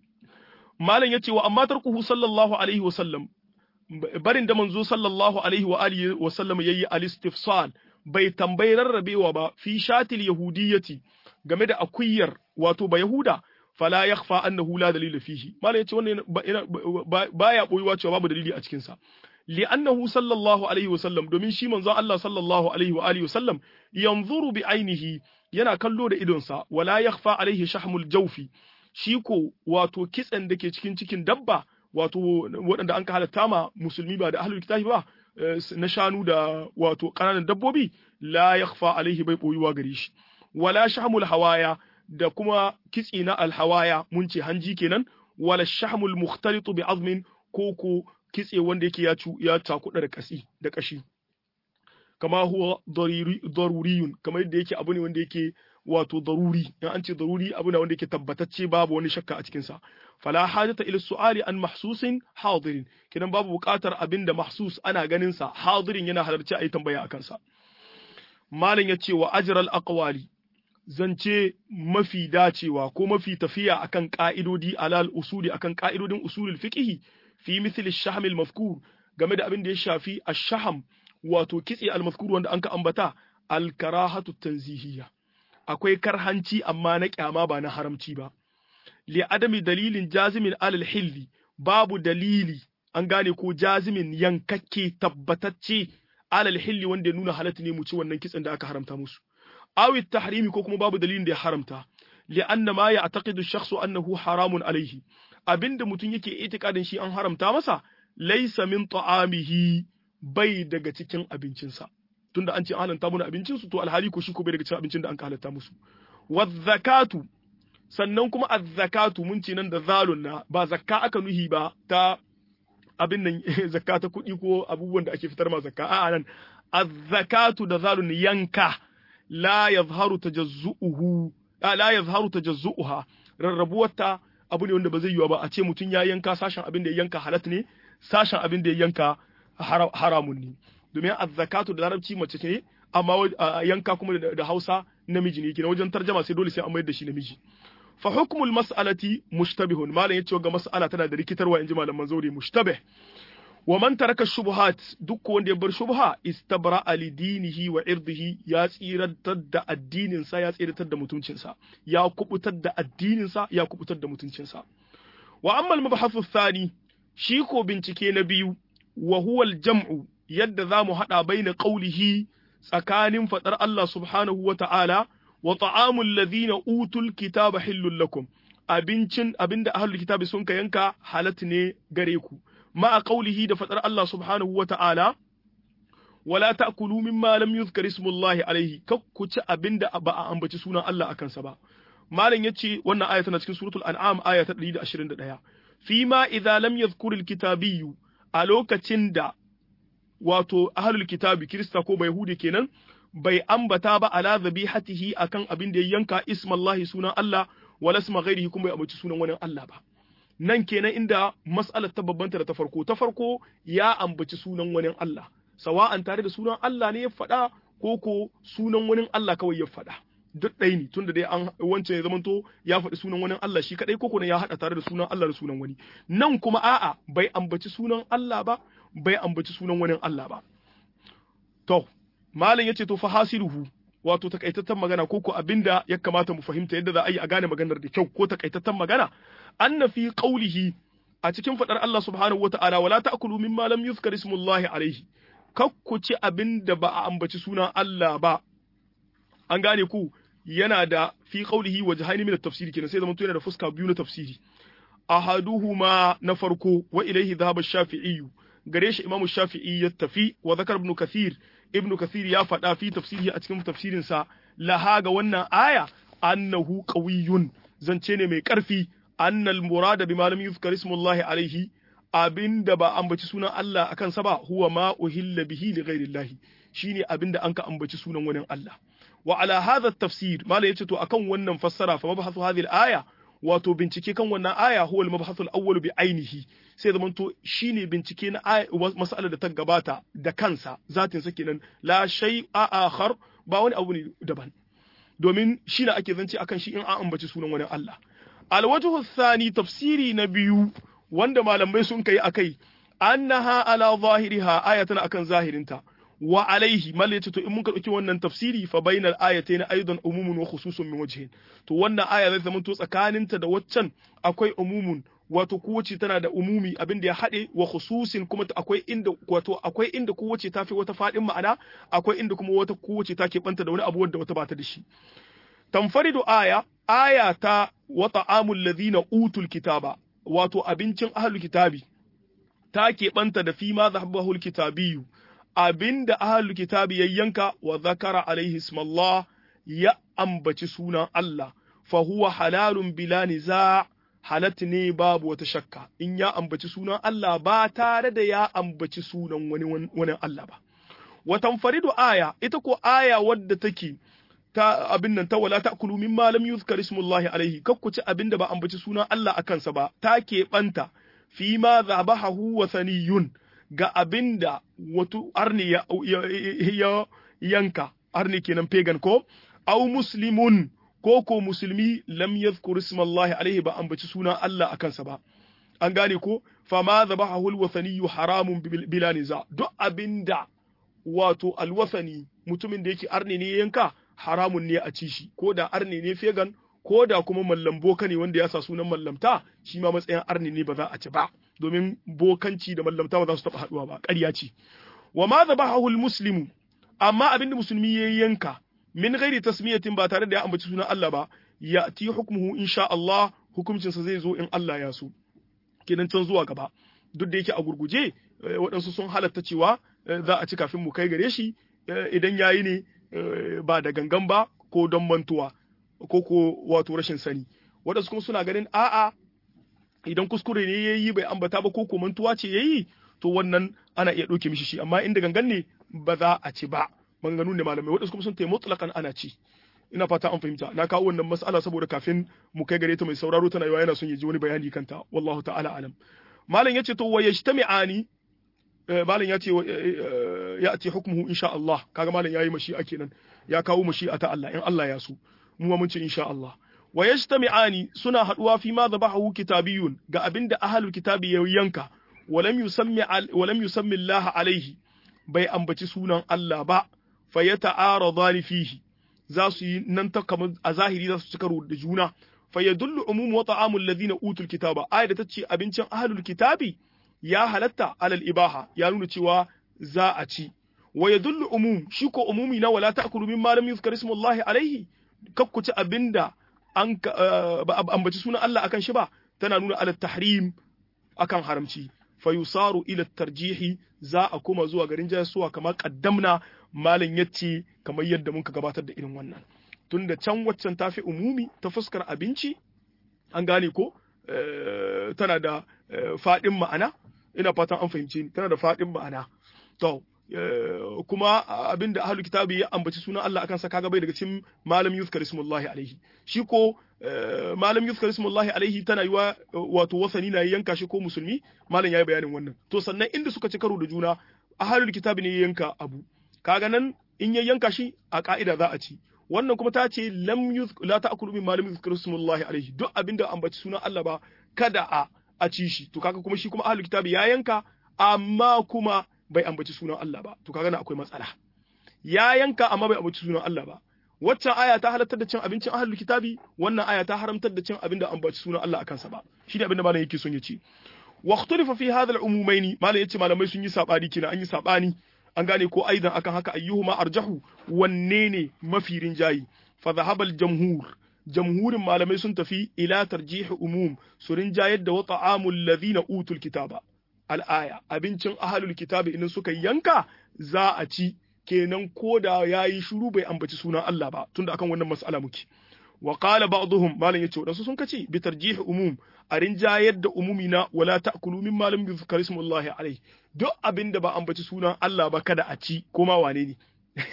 malam yace wa amma tarkuhu sallallahu alaihi wa sallam barin da manzo sallallahu alaihi wa alihi wa sallam yayi al-istifsal bai tambayi rarrabewa ba fi shatil yahudiyyati game da akuyar wato ba yahuda fala yakhfa annahu la dalila fihi malam yace wannan baya boyuwa cewa babu dalili a cikin sa li'annahu sallallahu alaihi wa sallam domin shi manzon Allah sallallahu alaihi wa alihi wa sallam yanzuru bi ainihi yana kallo da idonsa wala yakhfa alaihi shahmul jawfi shi ko wato kitsen da ke cikin cikin dabba wato waɗanda an ka halatta ma musulmi ba da ahlul kitabi ba na shanu da wato ƙananan dabbobi la yakhfa alaihi bai boyuwa gare shi wala shahmul hawaya da kuma kitse na alhawaya mun ce hanji kenan wala shahmul mukhtalitu bi azmin ko ko kitse wanda yake ya ya takuda da kasi da kashi kama huwa daruriyun kamar yadda yake abu ne wanda yake wato daruri in an ce daruri abu ne wanda yake tabbatacce babu wani shakka a cikin sa fala hajata ila su'ali an mahsusin hadirin kidan babu buƙatar abin da mahsus ana ganin sa hadirin yana halarci ayi tambaya akan sa malam ya ce wa ajral aqwali zance mafi dacewa ko mafi tafiya akan ka'idodi alal usuli akan ka'idodin usulul fiqh fi misli ash-shahm al-mafkur game da abin da ya shafi ash-shaham wato kitse al-mafkur wanda anka ambata al-karahatu tanzihiyya akwai karhanci amma na kyama ba na haramci ba li adami dalilin jazimin alal hilli babu dalili an gane ko jazimin yankakke tabbatacce alal hilli wanda ya nuna halatta ne mu ci wannan kitsen da aka haramta musu awi tahrimi ko kuma babu dalilin da ya haramta li anna ma ya'taqidu ash-shakhsu annahu haramun alayhi abinda mutum yake itikadin shi an haramta masa laysa min ta'amihi bai daga cikin abincinsa tunda an ce an halatta mana abincin su to alhali ko shi ko bai daga cikin abincin da an halatta musu zakatu sannan kuma az-zakatu mun ce nan da zalun na ba zakka aka nuhi ba ta abin nan zakka ta kuɗi ko abubuwan da ake fitar ma zakka a'a nan az-zakatu da zalun yanka la yazharu tajazzu'uhu la yazharu tajazzu'uha rarrabuwarta abu ne wanda ba zai yiwa ba a ce mutum ya yanka sashen abin da ya yanka halat ne sashen abin da ya yanka haramun ne domin az-zakatu da larabci mace ce amma yanka kuma da Hausa namiji ne kenan wajen tarjama sai dole sai an mayar da shi namiji fa hukmul mas'alati mushtabihun malam yace ga mas'ala tana da rikitarwa inji malaman zauri mushtabih wa man taraka shubuhat duk wanda ya bar shubha istabra li dinihi wa irdihi ya tsiratar da addinin sa ya tsiratar da mutuncin sa ya kubutar da addinin sa ya kubutar da mutuncin sa wa amma al-mabhathu thani shi ko bincike na biyu wa huwa al-jam'u yadda zamu hada baina qawlihi tsakanin fadar Allah subhanahu wa ta'ala wa ta'amul ladhina utul kitaba hillul lakum abincin abinda ahlul kitabi sun ka yanka halat ne gare ku ma qaulihi da fadar Allah subhanahu wa ta'ala wala ta'kulu mimma lam yuzkar ismullahi alaihi kakku ci abinda ba a ambaci sunan Allah akan sa ba malam yace wannan aya tana cikin suratul an'am aya ta 121 fima idza lam yadhkur alkitabiyyu a lokacin da wato ahlul kitabi kirista ko bai yahudi kenan bai ambata ba ala zabihatihi akan abin da ya yanka ismallahi sunan Allah wala isma ghairihi kuma bai ambaci sunan wani Allah ba nan kenan inda mas'alar ta babbanta da ta farko ta farko ya ambaci sunan wani Allah sawa'an tare da sunan Allah ne ya faɗa ko ko sunan wani Allah kawai ya faɗa duk ɗaya ne tunda dai an wancan ya zamanto ya faɗi sunan wani Allah shi kadai ko ko ya haɗa tare da sunan Allah da sunan wani nan kuma a'a bai ambaci sunan Allah ba bai ambaci sunan wani Allah ba to malam yace to fa hasiluhu wato takaitaccen magana ko ko abinda ya kamata mu fahimta yadda za a yi a gane maganar da kyau ko takaitaccen magana anna fi qawlihi a cikin fadar Allah subhanahu wata'ala wala ta'kulu mimma lam yuzkar ismullahi alaihi kakku ci abinda ba a ambaci sunan Allah ba an gane ku yana da fi qawlihi wajhaini min at-tafsiri kenan sai zama yana da fuska biyu na tafsiri ahaduhuma na farko wa ilaihi dhahaba ash-shafi'i gare shi imamu shafi'i ya tafi wa zakar ibn kathir ibn kathir ya faɗa fi tafsiri a cikin tafsirinsa laha ga wannan aya annahu qawiyyun zance ne mai ƙarfi annal murada bima lam yuzkar ismullahi alaihi abinda ba ambaci sunan Allah akan sa ba huwa ma uhilla bihi li ghairillahi shine abinda an ka ambaci sunan wani Allah wa ala hadha tafsir mala yace to akan wannan fassara fa mabahathu hadhihi al-aya wato bincike kan wannan aya huwa al-mabhathul awwal bi ainihi sai zaman to shine bincike na mas'alar da ta gabata da kansa zatin sa kenan la shay'a akhar ba wani abu ne daban domin shine ake zance akan shi in an ambaci sunan wani Allah al-wajhu thani tafsiri na biyu wanda malamai sun kai akai annaha ala zahiriha ayatan akan zahirinta wa alaihi mal yace to in mun dauki wannan tafsiri fa bainal ayatayn aidan umumun wa khususun min wajhin to wannan aya zai zama to tsakaninta da waccan akwai umumun wato kowace tana da umumi abin da ya haɗe wa khususin kuma akwai inda wato akwai inda kowace ta fi wata faɗin ma'ana akwai inda kuma wata kowace ta banta da wani abu wanda wata bata da shi tanfaridu aya aya ta wa ta'amul ladhina utul kitaba wato abincin ahlul kitabi ta keɓanta da fi ma zahabahul kitabiyu abinda ahlul kitabi ya yanka wa zakara alaihi ismallah ya ambaci sunan Allah fa huwa halalun bila niza halat ne babu wata shakka in ya ambaci sunan Allah ba tare da ya ambaci sunan wani wani Allah ba wa tanfaridu aya ita ko aya wadda take ta abin nan ta wala ta'kulu mimma lam yuzkar ismullahi alaihi kakkuci abinda ba ambaci sunan Allah akan sa ba ta keɓanta fi ma zabahahu wa saniyun ga abinda wato arni ya, ya, yanka arni kenan pagan ko au muslimun ko ko musulmi lam yadhkur ismallahi alaihi ba ambaci sunan Allah akan sa ba an gane ko fa ma zabahahu alwathani haramun bila niza duk abinda wato alwathani mutumin da yake arni ne yanka haramun ne a ci shi ko da arni ne pagan ko da kuma mallam boka ne wanda ya sa sunan mallamta shi ma matsayin arni ne ba za a ci ba domin bokanci da mallamta ba za su taɓa haɗuwa ba ƙarya ce wa ma zabahahu muslimu amma abin da musulmi ya yanka min ghairi tasmiyatin ba tare da ya ambaci sunan Allah ba ya ti hukmuhu insha Allah hukuncinsa zai zo in Allah ya so kenan can zuwa gaba duk da yake a gurguje waɗansu sun halatta cewa za a ci kafin mu kai gare shi idan yayi ne ba da gangan ba ko don mantuwa ko ko wato rashin sani waɗansu kuma suna ganin a'a idan kuskure ne yayi bai ambata ba ko komantuwa ce yayi to wannan ana iya ɗauke mishi shi amma inda gangan ne ba za a ci ba maganganu ne malamai waɗansu kuma sun tayi mutlaqan ana ci ina fata an fahimta na kawo wannan mas'ala saboda kafin mu kai gare ta mai sauraro tana yawa yana son ya ji wani bayani kanta wallahu ta'ala alam malam yace to wayajtami'ani malam yace ya'ti hukmuhu insha Allah kaga malam yayi mashi'a kenan ya kawo mashi'a ta Allah in Allah ya so mu ma mun ce insha Allah wayajtami'ani suna haduwa fi ma dhabahu kitabiyun ga abinda ahlul kitabi ya yanka walam yusammi walam yusammi Allah alaihi bai ambaci sunan Allah ba fayata'aradani fihi za su yi nan ta kamar a zahiri za su ci karo da juna fa yadullu umum wa ta'amul ladina utul kitaba ayat da tace abincin ahlul kitabi ya halatta alal ibaha ya nuna cewa za a ci wa yadullu umum shi ko umumi na wala ta'kulu mimma lam yuzkar ismullahi alaihi kakkuci abinda an ba ambaci sunan Allah akan shi ba tana nuna alal tahrim akan haramci fa yusaru ila tarjihi za a koma zuwa garin jasuwa kamar kaddamna malam yace kamar yadda muka gabatar da irin wannan tunda can waccan tafi umumi ta fuskar abinci an gane ko tana da faɗin ma'ana ina fatan an fahimce ni tana da faɗin ma'ana to kuma abinda ahlul kitabi ya ambaci sunan Allah akan sa kaga bai daga cikin malam yuzkar ismullahi alaihi shi ko malam yuzkar ismullahi alaihi tana yiwa wato wasani na yanka shi ko musulmi malam yayi bayanin wannan to sannan inda suka ci karo da juna ahlul kitabi ne ya yanka abu kaga nan in ya yanka shi a ka'ida za a ci wannan kuma ta ce lam yuz la ta'kulu min malam yuzkar ismullahi alaihi duk abinda ambaci sunan Allah ba kada a a ci shi to kaga kuma shi kuma ahlul kitabi ya yanka amma kuma bai ambaci sunan Allah ba to kaga na akwai matsala ya yanka amma bai ambaci sunan Allah ba waccan aya ta halartar da cin abincin ahlul kitabi wannan aya ta haramtar da cin abin da ambaci sunan Allah akan sa ba shi ne abin da malam yake son ya ce wa ikhtalafa fi hadha al-umumaini malam yace malamai sun yi sabani kina an yi sabani an gane ko aidan akan haka ayyuhuma arjahu wanne ne mafi rinjayi fa dhahaba al-jamhur jamhurin malamai sun tafi ila tarjih umum su rinjayar da wa ta'amul ladhina utul kitaba al'aya abincin ahalul kitabi idan suka yanka za a ci kenan ko da ya yi shuru bai ambaci sunan Allah ba tunda akan wannan mas'ala muke wa qala ba'dhum malam yace wadansu sun kace bi tarjih umum a rinjayar da umumi na wala ta'kulu mimma lam yuzkar ismullahi alayhi duk abinda ba ambaci sunan Allah ba kada a ci ko ma wane ne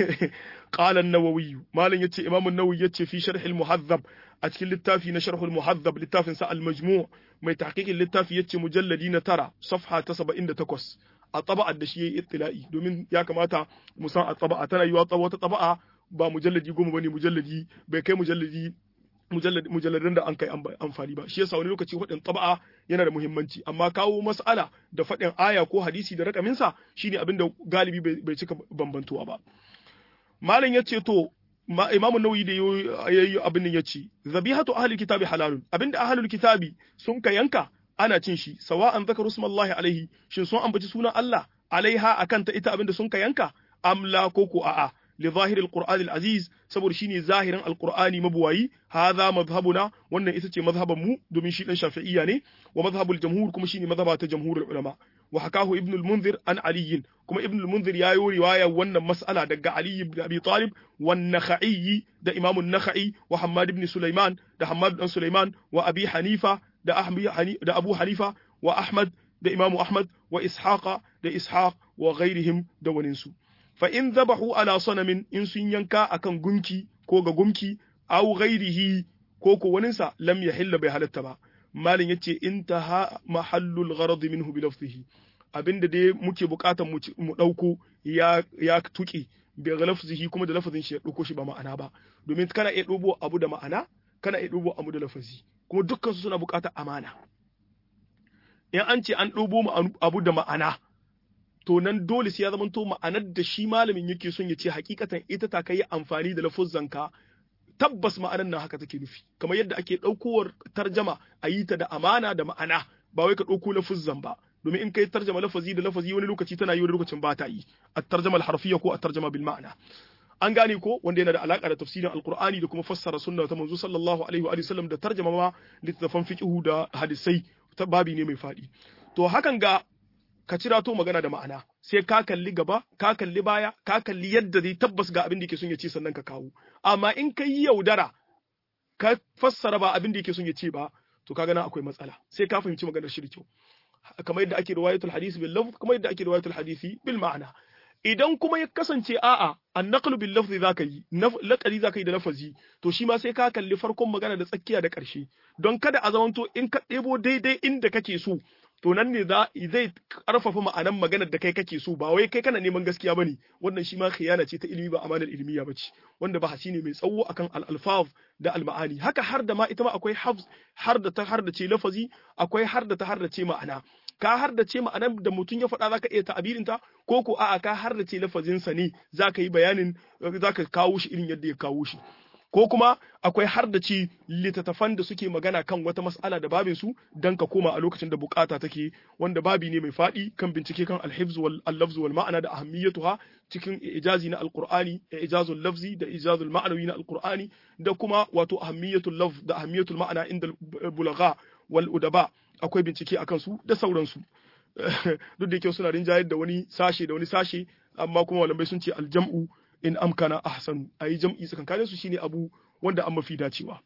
qala an-nawawi malam yace imam an-nawawi yace fi sharh al-muhazzab a cikin littafi na sharh al-muhazzab littafin sa al-majmu' mai tahqiqin littafi yace mujalladi na tara safha ta 78 a taba'ar da shi yayi ittila'i domin ya kamata mu san a taba'a tana yiwa wata taba'a ba mujalladi goma bane mujalladi bai kai mujalladi mujalladan da an kai amfani ba shi yasa wani lokaci faɗin taba'a yana da muhimmanci amma kawo mas'ala da faɗin aya ko hadisi da rakaminsa shine abin da galibi bai cika bambantuwa ba malam yace to imamu nawawi da yayi abin nan yace zabihatu ahli kitabi halalun abinda ahlul kitabi sun ka yanka ana cin shi sawa'an zakaru smallahi alaihi shin sun ambaci sunan Allah alaiha akan ta ita abinda sun ka yanka amla ko ko a'a li zahiril qur'anil aziz saboda shine zahirin alqur'ani mabuwayi hadha madhhabuna wannan ita ce mazhaban mu domin shi dan shafi'iyya ne wa madhhabul jamhur kuma shine mazhaba ta jamhurul ulama wa hakahu ibn al-munzir an ali kuma ibn al-munzir ya yi riwaya wannan mas'ala daga ali ibn abi talib wa nakhai da imam an-nakhai wa hammad ibn sulaiman da hammad ibn sulaiman wa abi hanifa da ahmi da abu hanifa wa ahmad da imam ahmad wa ishaqa da ishaq wa ghairihim da waninsu fa in zabahu ala sanamin in sun yanka akan gunki ko ga gumki aw ghairihi ko ko waninsa lam yahilla bai halatta ba malin yace intaha mahallul gharad minhu bi lafzihi abinda dai muke bukatan mu dauko ya ya tuki bi lafzihi kuma da lafazin shi ya dauko shi ba ma'ana ba domin kana iya dubo abu da ma'ana kana iya dubo abu da lafazi kuma dukkan su suna bukatar amana in an ce an dubo abu da ma'ana to nan dole sai ya zama to ma'anar da shi malamin yake son ya ce hakikatan ita ta kai amfani da lafuzzanka tabbas ma'anar nan haka take nufi kamar yadda ake ɗaukowar tarjama a yi ta da amana da ma'ana ba wai ka ɗauko lafuzzan ba domin in kai tarjama lafazi da lafazi wani lokaci tana yi wani lokacin ba ta yi a tarjama harfiya ko a tarjama bil ma'ana an gane ko wanda yana da alaka da tafsirin alqur'ani da kuma fassara sunna ta manzo sallallahu alaihi wa sallam da tarjama ma littafan fiqhu da hadisai ta babi ne mai fadi to hakan ga ka cira to magana da ma'ana sai ka kalli gaba ka kalli baya ka kalli yadda zai tabbas ga abin da yake son ya ce sannan ka kawo amma in ka yi yaudara ka fassara ba abin da yake son ya ce ba to kaga nan akwai matsala sai ka fahimci maganar shi da kyau kamar yadda ake riwayatul hadisi bil lafz kamar yadda ake riwayatul hadisi bil ma'ana idan kuma ya kasance a'a annaqlu bil lafzi zaka yi laqali zaka yi da lafazi to shi ma sai ka kalli farkon magana da tsakiya da ƙarshe don kada a zamanto in ka ɗebo daidai inda kake so to nan ne zai karfafa ma'anan maganar da kai kake so ba wai kai kana neman gaskiya bane wannan shi ma khiyana ce ta ilimi ba amanar ilmiya bace wanda ba hasi ne mai tsawo akan al-alfaz da al-ma'ani haka har da ma ita ma akwai hafz har da ta har da ce lafazi akwai har da ta har da ce ma'ana ka har da ce ma'anar da mutum ya faɗa zaka iya ta'abirin ta ko ko a'a ka har da ce lafazin sa ne zaka yi bayanin zaka kawo shi irin yadda ya kawo shi ko kuma akwai har da ci littattafan da suke magana kan wata mas'ala da babin su dan ka koma a lokacin da bukata take wanda babi ne mai faɗi kan bincike kan alhifz wal lafz wal ma'ana da ahammiyatuha cikin ijazi na alqur'ani ijazul lafzi da ijazul ma'nawi na alqur'ani da kuma wato ahammiyatul lafz da ahammiyatul ma'ana inda bulagha wal udaba akwai bincike akan su da sauransu duk da yake suna rinjayar da wani sashe da wani sashe amma kuma malamai sun ce aljam'u in amkana ahsanu ayi jam'i tsakankanin su shine abu wanda an mafi dacewa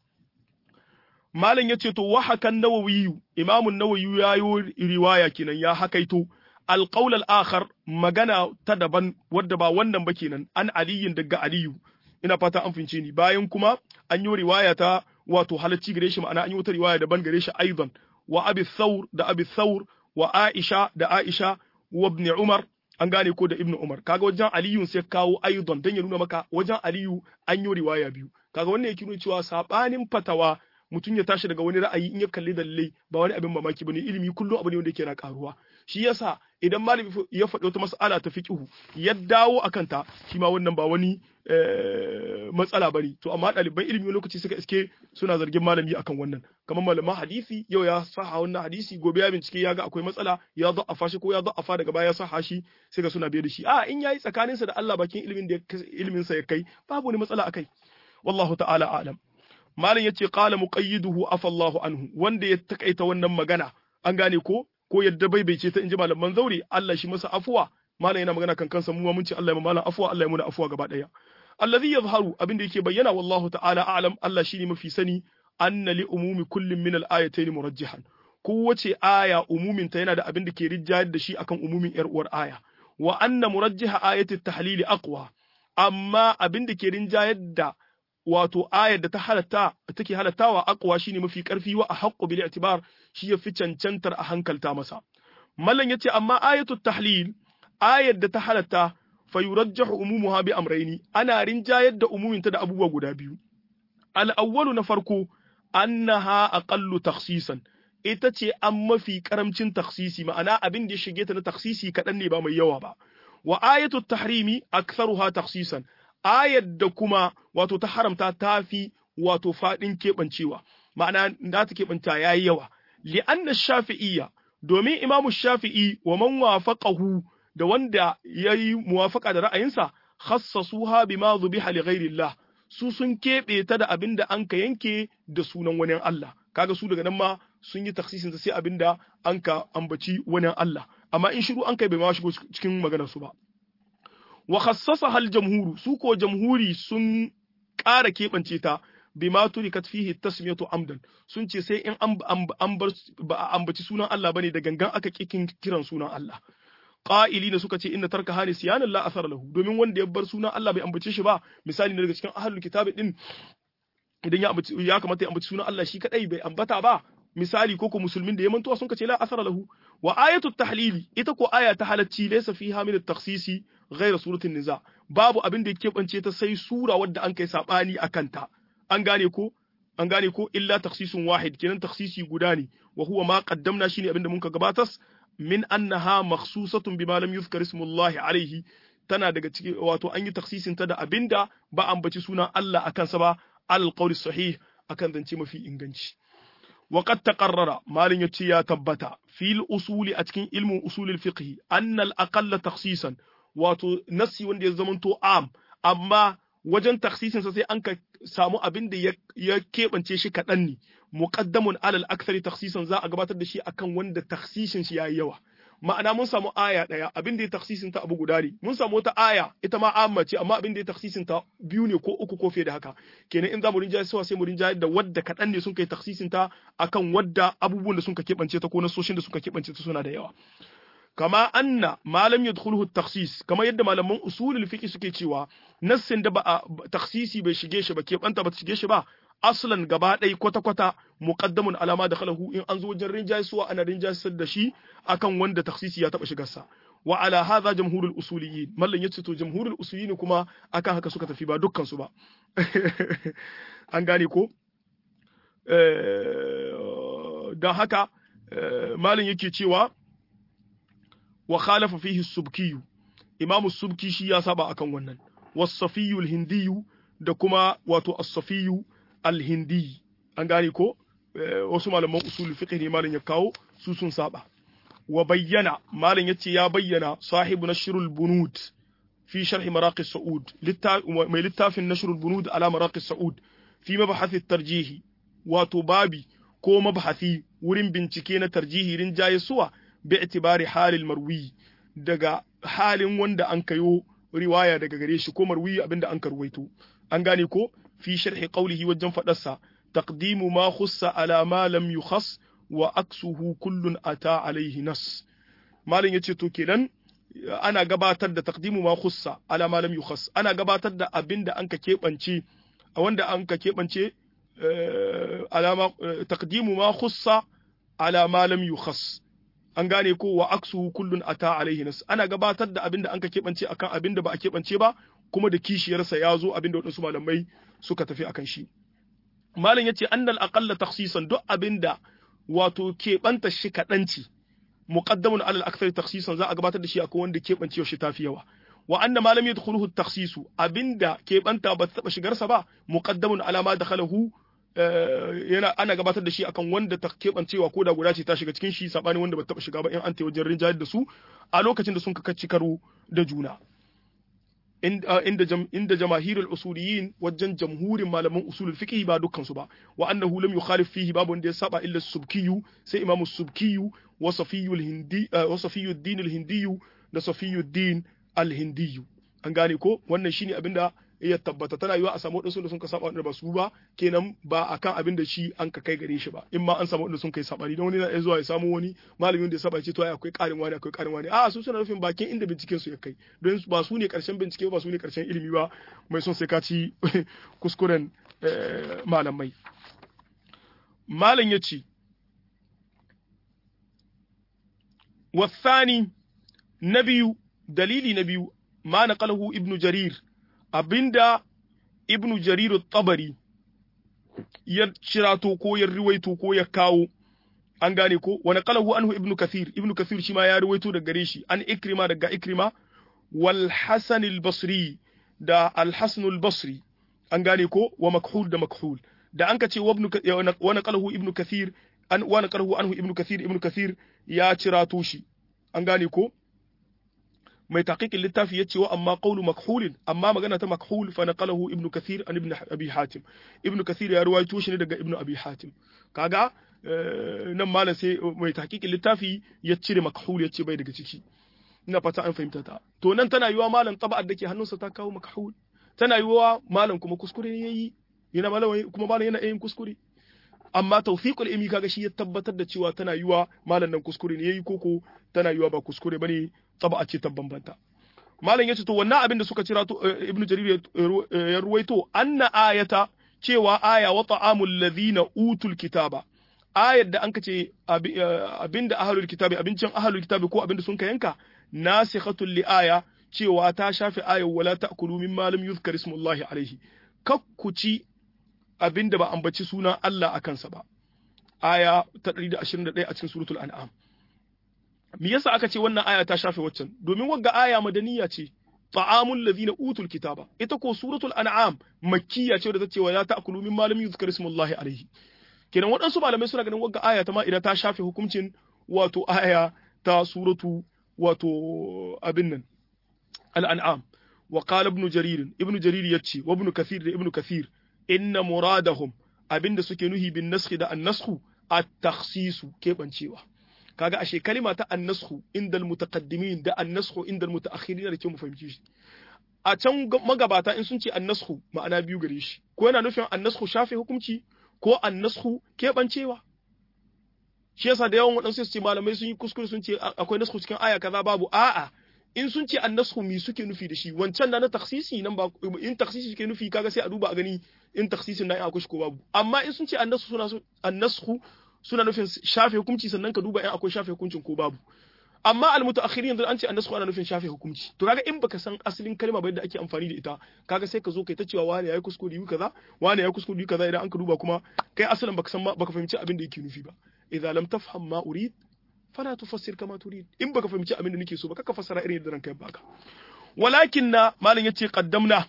malam yace to wa hakan nawawi imamun nawawi yayo riwaya kenan ya hakaito alqaul al-akhar magana ta daban wadda ba wannan ba kenan an aliyin daga aliyu ina fata an fince ni bayan kuma an yi riwaya ta wato halacci gare shi ma'ana an yi wata riwaya daban gare shi aidan wa abi thawr da abi thawr wa aisha da aisha wa ibn umar an gane ko da ibnu umar kaga wajen aliyu sai kawo aidan dan ya nuna maka wajen aliyu an yi riwaya biyu kaga wannan yake nuna cewa sabanin fatawa mutum ya tashi daga wani ra'ayi in ya kalli dalilai ba wani abin mamaki bane ilimi kullum abu ne wanda yake na karuwa shi yasa idan malami ya faɗi wata mas'ala ta fiqhu ya dawo akan ta shi ma wannan ba wani matsala bane to amma ɗaliban ilimi lokaci suka iske suna zargin malami akan wannan kamar malaman hadisi yau ya saha wannan hadisi gobe ya bincike ya ga akwai matsala ya za'afa shi ko ya za'afa daga baya ya saha shi sai ga suna biye da shi a in yayi tsakaninsa da Allah bakin ilimin da ilimin sa ya kai babu wani matsala akai wallahu ta'ala a'lam malam yace qala muqayyiduhu afallahu anhu wanda ya takaita wannan magana an gane ko ko yadda bai bai ce ta inji malaman zauri Allah shi masa afuwa malam yana magana kan kansa mu mun ce Allah ya malam afuwa Allah ya muna afuwa gaba daya allazi yazharu abin da yake bayyana wallahu ta'ala a'lam Allah shine mafi sani anna li umumi kullin min al-ayatayn murajjihan kowace aya umumin ta yana da abin da ke rijjayar da shi akan umumin yar uwar aya wa anna murajjiha ayati tahlili aqwa amma abin da ke rinjayar da wato ayar da ta halatta take halattawa aqwa shine mafi karfi wa ahqqu bil i'tibar shi yafi cancantar a hankalta masa mallan yace amma ayatu tahlil ayar da ta halatta fayurajjahu umumuha bi amrayni ana rinjayar da umuminta da abubuwa guda biyu al-awwalu na farko annaha aqallu takhsisan ita ce an mafi karamcin takhsisi ma'ana abin da ya shige ta na takhsisi kaɗan ne ba mai yawa ba wa ayatu tahrimi aktharuha takhsisan ayat da kuma wato ta haramta tafi wato fadin kebancewa ma'ana da ta kebanta yayi yawa li anna shafi'iyya domin imamu shafi'i wa man wafaqahu da wanda yayi muwafaqa da ra'ayinsa khassasuha bima dhubiha li ghairillah su sun keɓe ta da abin da an ka yanke da sunan wani Allah kaga su daga nan ma sun yi taksisin sai abin da an ka ambaci wani Allah amma in shiru an kai bai ma shigo cikin maganar su ba wa khassasa hal jamhuru su ko jamhuri sun ƙara keɓance ta bima turikat fihi tasmiyatu amdan sun ce sai in an bar ba a ambaci sunan Allah bane da gangan aka kikin kiran sunan Allah ƙa'ili da suka ce inna tarka hani siyanan la asara lahu domin wanda ya bar sunan Allah bai ambace shi ba misali ne daga cikin ahlul kitabi din idan ya ambaci ya kamata ya ambaci sunan Allah shi kadai bai ambata ba misali ko ko musulmin da ya mantuwa sun ce la asara lahu wa ayatu tahlili ita ko aya ta halacci laysa fiha min at-takhsisi ghayra suratul niza babu abin da yake bance ta sai sura wadda an kai sabani akan ta an gane ko an gane ko illa takhsisun wahid kenan takhsisi guda ne wa huwa ma qaddamna shine abin da mun ka gabatas min annaha makhsusatun bima lam yuzkar ismullahi alaihi tana daga ciki wato an yi taksisin ta da abinda ba ambaci sunan Allah akan sa ba al qawli sahih akan zance mafi inganci wa qad taqarrara malin yace ya tabbata fil usuli a cikin ilmin usulul fiqh anna al aqall takhsisan wato nasi wanda ya zamanto am amma wajen taksisin sa sai an ka samu abin da ya keɓance shi kaɗan ne muqaddamun alal akthari takhsisan za a gabatar da shi akan wanda takhsisin shi yayi yawa ma'ana mun samu aya daya abin da ya taksisin ta abu guda ne mun samu wata aya ita ma amma ce amma abin da ya taksisin ta biyu ne ko uku ko fiye da haka kenan in za mu rinjaye suwa sai mu rinjaye da wadda kaɗan ne sun kai taksisin ta akan wadda abubuwan da sun ka keɓance ta ko nasoshin da suka keɓance ta suna da yawa kama anna malam yadkhuluhu takhsis kama yadda malaman usulul fiqh suke cewa nassin da ba takhsisi bai shige shi ba keɓanta ba ta shige shi ba aslan gaba ɗaya kwata-kwata muqaddamun alama da khalahu in an zo wajen rinjayisuwa ana rinjayisar da shi akan wanda taksisi ya taɓa shigarsa wa ala hadha jamhurul usuliyyin mallan yace to jamhurul usuliyyin kuma akan haka suka tafi ba dukkan su ba an gane ko dan haka mallan yake cewa wa khalafa fihi subki imamu subki shi ya saba akan wannan was-safiyyu al-hindiyyu da kuma wato as-safiyyu al-hindi an gane ko wasu malaman usul fiqh ne malam ya kawo su sun saba wa bayyana malam yace ya bayyana sahibu nashrul bunud fi sharh maraqi saud mai littafin nashrul bunud ala maraqi saud fi mabhath at-tarjih wato babi ko mabhathi wurin bincike na tarjihi rinjaye suwa bi itibari halil marwi daga halin wanda an kayo riwaya daga gare shi ko marwi abinda an karwaito an gane ko في شرح قوله وجن فدسا تقديم ما خص على ما لم يخص وأكسه كل أتى عليه نص مالن yace to kenan ana gabatar da taqdimu ma khussa ala ma lam yukhas ana gabatar da abinda an ka kebance a wanda an ka kebance alama taqdimu ma khussa ala ma lam yukhas an gane ko wa aksuhu kullun ata alaihi nas ana gabatar da abinda an ka kebance akan abinda ba a kebance ba kuma da kishiyarsa ya zo abinda waɗansu malamai suka tafi akan shi malam yace annal aqalla takhsisan duk abinda wato keɓanta shi kaɗanci muqaddamun alal akthar takhsisan za a gabatar da shi akan wanda keɓance shi tafi yawa wa anna ma lam yadkhuluhu takhsisu abinda keɓanta ba ta taɓa shigarsa ba muqaddamun ala ma dakhalahu yana ana gabatar da shi akan wanda ta keɓancewa ko da guda ce ta shiga cikin shi sabani wanda ba ta taɓa shiga ba in an ta wajen rinjayar da su a lokacin da sun ka kacci karo da juna inda inda jamahirul usuliyin wajen jamhurin malaman usulul fiqh ba dukkan su ba wa annahu lam yukhalif fihi babu wanda ya saba illa subkiyu sai imam subkiyu wa safiyul hindi wa safiyud din al hindiyu da safiyud din al hindiyu an gane ko wannan shine abinda ya tabbata tana yiwa a samu wadansu da sun ka saba wanda ba su ba kenan ba akan abin da shi an ka kai gare shi ba in ma an samu wanda sun kai sabani don wani na zuwa ya samu wani malamin da ya saba ce to ai akwai karin wani akwai karin wani a su suna nufin bakin inda binciken su ya kai don ba su ne karshen bincike ba su ne karshen ilimi ba mai son sai ka ci kuskuren malamai malam ya ce wasani na biyu dalili na biyu ma naqalahu ibnu jarir abinda ibnu jarir tabari ya cirato ko ya riwaito ko ya kawo an gane ko wani qalahu anhu ibnu kathir ibnu kathir shi ma ya riwaito daga gare shi an ikrima daga ikrima wal hasan al basri da al hasan al basri an gane ko wa makhul da makhul da an ka ce wani qalahu ibnu kathir an wani qalahu anhu ibnu kathir ibnu kathir ya cirato shi an gane ko mai taqiqin littafi yace wa amma qawlu makhul amma magana ta makhul fa naqalahu ibnu kathir an ibn abi hatim ibnu kathir ya ruwaito shi ne daga ibnu abi hatim kaga nan malam sai mai taqiqin littafi ya cire makhul yace bai daga ciki ina fata an fahimta ta to nan tana yiwa malam taba'ar dake hannunsa ta kawo makhul tana yiwa malam kuma kuskure ne yayi yana malam kuma malam yana yin kuskure amma tawfiqul ilmi kaga shi ya tabbatar da cewa tana yiwa malam nan kuskure ne yayi koko tana yiwa ba kuskure bane taba'a ce ta bambanta malam yace to wannan abin da suka cira to ibnu jarir ya ruwaito anna ayata cewa aya wa ta'amul ladhina utul kitaba ayar da anka ce abinda ahlul kitabi abincin ahlul kitabi ko abinda sun ka yanka nasikhatul li aya cewa ta shafi ayar wala ta'kulu mimma lam yuzkar ismullahi alaihi kakkuci abinda ba ambaci sunan Allah a kansa ba aya ta 121 a cikin suratul an'am me yasa aka ce wannan aya ta shafe waccan domin wagga aya madaniya ce ta'amul ladina utul kitaba ita ko suratul an'am makkiya ce da ta ce wa la ta'kulu mimma lam yuzkar ismullahi alaihi kenan waɗansu malamai suna ganin wagga aya ta ma idan ta shafe hukuncin wato aya ta suratu wato abin nan al-an'am wa qala ibn jarir ibn jarir yace wa ibn kathir da ibn kathir inna muradahum abinda suke nuhi bin naskhi da an-naskhu at-takhsisu kebancewa kaga ashe kalima ta annashu indal mutaqaddimin da annashu indal mutaakhirin da ke mu fahimci shi a can magabata in sun ce annashu ma'ana biyu gare shi ko yana nufin annashu shafe hukunci ko annashu keɓancewa shi yasa da yawan waɗansu su ce malamai sun yi kuskure sun ce akwai nasku cikin aya kaza babu a'a in sun ce annasku mi suke nufi da shi wancan da na taksisi nan ba in taksisi suke nufi kaga sai a duba a gani in taksisin na akwai shi ko babu amma in sun ce annasku suna annasku suna nufin shafe hukunci sannan ka duba in akwai shafe hukuncin ko babu amma almutaakhirin yanzu an ce annasku ana nufin shafe hukunci to kaga in baka san asalin kalma ba yadda ake amfani da ita kaga sai ka zo kai ta cewa wani yayi kuskure yi kaza wani yayi kuskure yi kaza idan an ka duba kuma kai asalin baka san baka fahimci abin da yake nufi ba idza lam tafham ma urid fala tufassir kama turid in baka fahimci abin da nake so ba kaka fassara irin yadda ranka ya baka walakin na malam yace qaddamna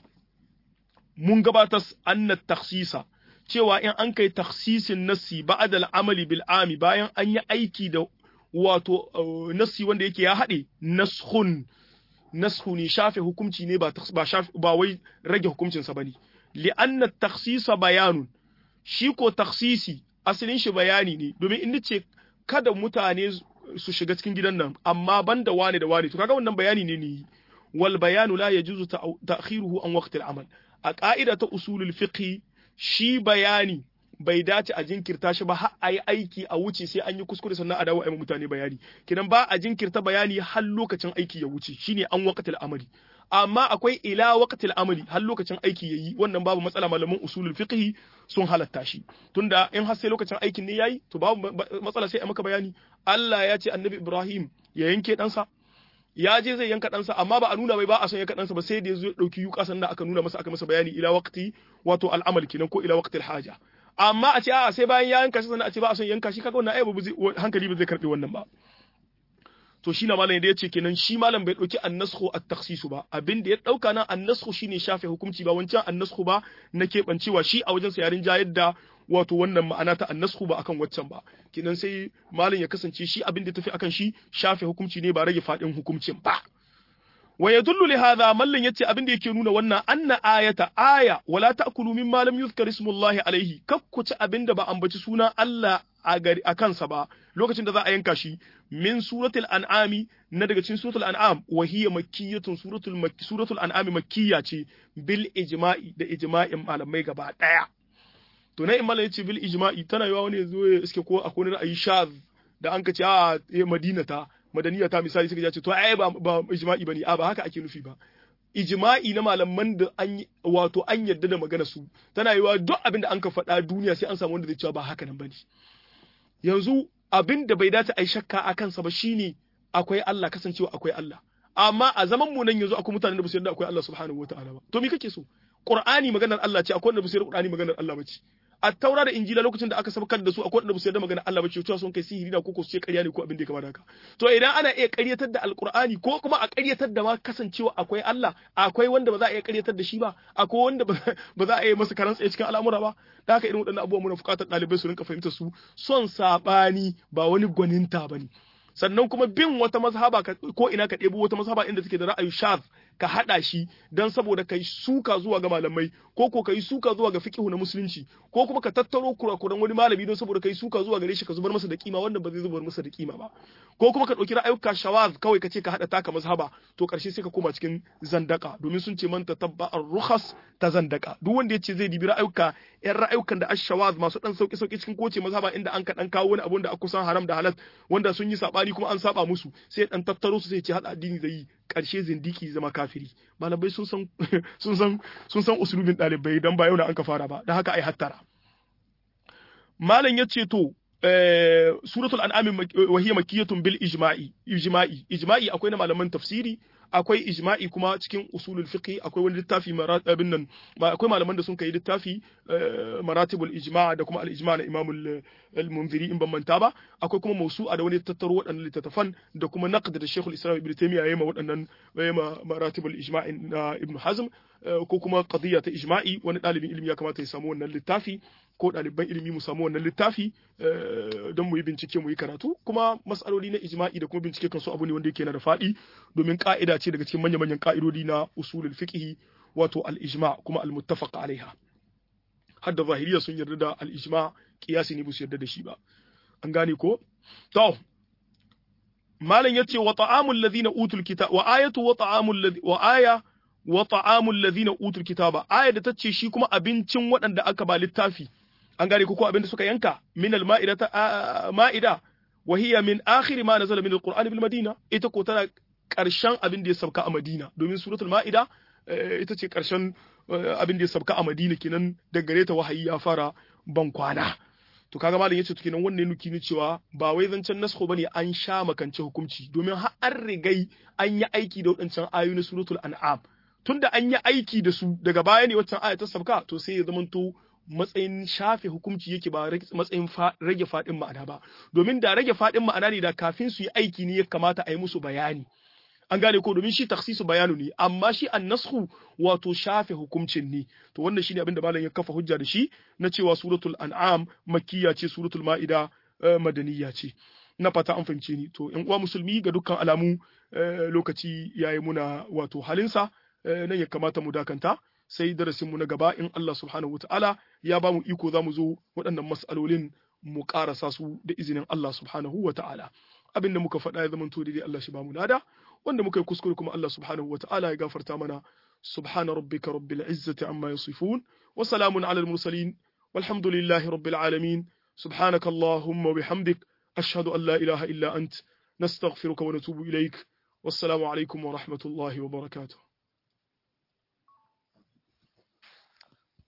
mun gabatar anna takhsisa cewa in an kai takhsisin nassi ba'da al-amali bil ami bayan an yi aiki da wato nassi wanda yake ya haɗe naskhun nashu ne shafe hukunci ne ba ba shafe ba wai rage hukuncin sa bane li anna takhsisa bayanun shi ko takhsisi asalin shi bayani ne domin in ce kada mutane su shiga cikin gidan nan amma banda wane da wane to kaga wannan bayani ne ne wal bayanu la yajuzu ta'khiruhu an waqti al-amal a ka'ida ta usulul fiqh shi bayani bai dace a jinkirta shi ba har a yi aiki a wuce sai an yi kuskure sannan a dawo a yi mutane bayani kidan ba a jinkirta bayani har lokacin aiki ya wuce shine an waqtil amali amma akwai ila waqtil amali har lokacin aiki yayi wannan babu matsala malaman usulul fiqh sun halatta shi tunda in har sai lokacin aikin ne yayi to babu matsala sai a maka bayani Allah ya ce annabi Ibrahim ya yanke ɗansa ya je zai yanka ɗansa amma ba a nuna mai ba a son yanka ɗansa ba sai da ya zo ɗauki yuka sannan aka nuna masa aka masa bayani ila waqti wato al'amal kenan ko ila waqtil haja amma a ce a sai bayan ya yanka shi sannan a ce ba a son yanka shi kaga wannan ai ba hankali ba zai karbi wannan ba to shi na malam da ya ce kenan shi malam bai ɗauki annasku a taksisu ba abin da ya ɗauka nan annasku shine shafe hukunci ba wancan annasku ba na keɓancewa shi a wajen yarin ja yadda wato wannan ma'ana ta annasku ba akan waccan ba kenan sai malam ya kasance shi abin da tafi akan shi shafe hukunci ne ba rage faɗin hukuncin ba wa yadullu li hadha mallan yace abin da yake nuna wannan anna ayata aya wala ta'kulu mimma lam yuzkar ismullahi alaihi kakkuci abin da ba ambaci sunan Allah a gari a kansa ba lokacin da za a yanka shi min suratul an'ami na daga cikin suratul an'am wa hiya makkiyatun suratul makki suratul an'ami makkiya ce bil ijma'i da ijma'in malamai gaba daya to na imala yace bil ijma'i tana yawa wani yazo ya iske ko akwai ra'ayi shaz da an kace a madina ta madaniya ta misali suka ce to ai ba ba ijma'i bane a ba haka ake nufi ba ijma'i na malaman da an wato an yarda da magana su tana yiwa duk abin da an ka faɗa duniya sai an samu wanda zai cewa ba haka nan bane yanzu abin da bai dace a yi shakka a kansa ba shine akwai Allah kasancewa akwai Allah amma a zaman mu nan yanzu akwai mutanen da ba su yarda akwai Allah subhanahu wataala ba to me kake so Qur'ani maganar Allah ce akwai wanda ba su yarda Qur'ani maganar Allah ba ce a taura da injila lokacin da aka sabkar da su akwai wanda ba su yarda maganar Allah ba ce cewa sun kai sihiri da koko su ce ƙarya ne ko abin da ya kamata haka to idan ana iya ƙaryatar da alqur'ani ko kuma a ƙaryatar da ma kasancewa akwai Allah akwai wanda ba za a iya ƙaryatar da shi ba akwai wanda ba za a iya masa karan tsaye cikin al'amura ba da haka irin waɗannan abubuwa muna buƙatar ɗalibai su rinka fahimtar su son saɓani ba wani gwaninta ba ne sannan kuma bin wata mazhaba ko ina ka ɗebo wata mazhaba inda take da ra'ayi shaz ka haɗa shi don saboda kai suka zuwa ga malamai ko ko kai suka zuwa ga fiqhu na musulunci ko kuma ka tattaro kurakuran wani malami don saboda kai suka zuwa gare shi ka zubar masa da kima wannan ba zai zubar masa da kima ba ko kuma ka ɗauki ra'ayuka shawaz kawai ka ce ka haɗa taka mazhaba to ƙarshe sai ka koma cikin zandaka domin sun ce man tatabba ar-rukhas ta zandaka duk wanda ya ce zai dibi ra'ayuka yan ra'ayukan da ash-shawaz masu dan sauki sauki cikin koce mazhaba inda an ka dan kawo wani abun da aka kusan haram da halal wanda sun yi sabani kuma an saba musu sai dan tattaro su sai ce hada addini zai yi karshe zindiki zama kafiri malamai sun san sun san sun san usulubin dalibai dan ba yau na an ka fara ba dan haka ai hattara malam yace to suratul an'am wa hiya makkiyatun bil ijma'i ijma'i ijma'i akwai na malaman tafsiri akwai ijma'i kuma cikin usulul fiqh akwai wani littafi maratibin nan akwai malaman da sun kai littafi maratibul ijma' da kuma al ijma' na imam al-munziri in ban manta ba akwai kuma mausu'a da wani tattaro waɗannan littattafan da kuma naqd da shaykhul islam ibn taymiya yayi ma waɗannan ma maratibul ijma' na ibn hazm ko kuma qadiyya ta ijma'i wani ɗalibin ilimi ya kamata ya samu wannan littafi ko ɗaliban ilimi mu samu wannan littafi don mu yi bincike mu yi karatu kuma matsaloli na ijma'i da kuma bincike kan su abu ne wanda yake na da faɗi domin ka'ida ce daga cikin manya-manyan ka'idodi na usulul fiqh wato al-ijma' kuma al-muttafaq alaiha har da zahiriya sun yarda da al-ijma' kiyasi ne ba su yarda da shi ba an gane ko to malam yace wa ta'amul ladina utul kitab wa ayatu wa ta'amul ladhi wa aya wa ta'amul ladina utul kitaba aya da tace shi kuma abincin waɗanda aka ba littafi an gane ko abin da suka yanka min al ma'idata ma'ida wa hiya min akhir ma nazala min al qur'ani bil madina ita ko tana karshen abin da ya sauka a madina domin suratul ma'ida ita ce karshen abin da ya sauka a madina kenan da gare ta wahayi ya fara ban kwana to kaga malam yace to kenan wannan nuki ne cewa ba wai zancen nasko bane an sha makance hukunci domin har an rigai an yi aiki da wadancan ayoyi na suratul an'am tunda an yi aiki da su daga baya ne waccan aya ta sabka to sai ya zamanto matsayin shafe hukunci yake ba matsayin rage fadin ma'ana ba domin da rage fadin ma'ana ne da kafin su yi aiki ne ya kamata a yi musu bayani an gane ko domin shi taksisu bayanu ne amma shi annashu wato shafe hukuncin ne to wannan shine abin da malam ya kafa hujja da shi na cewa suratul an'am makkiya ce suratul ma'ida madaniya ce na fata an fahimce ni to yan uwa musulmi ga dukkan alamu lokaci yayi muna wato halinsa nan ya kamata mu dakanta sai darasin mu na gaba in Allah subhanahu wataala ya ba mu iko za mu zo waɗannan mas'alolin mu ƙarasa su da izinin Allah subhanahu wataala abin da muka faɗa ya zama to daidai Allah shi ba mu lada wanda muka yi kuskure kuma Allah subhanahu wa ta'ala ya gafarta mana subhana rabbika rabbil izzati amma yasifun wa salamun ala al mursalin walhamdulillahi rabbil alamin subhanaka allahumma bihamdik ashhadu an la ilaha illa ant nastaghfiruka wa natubu ilaik wassalamu alaikum wa rahmatullahi wa barakatuh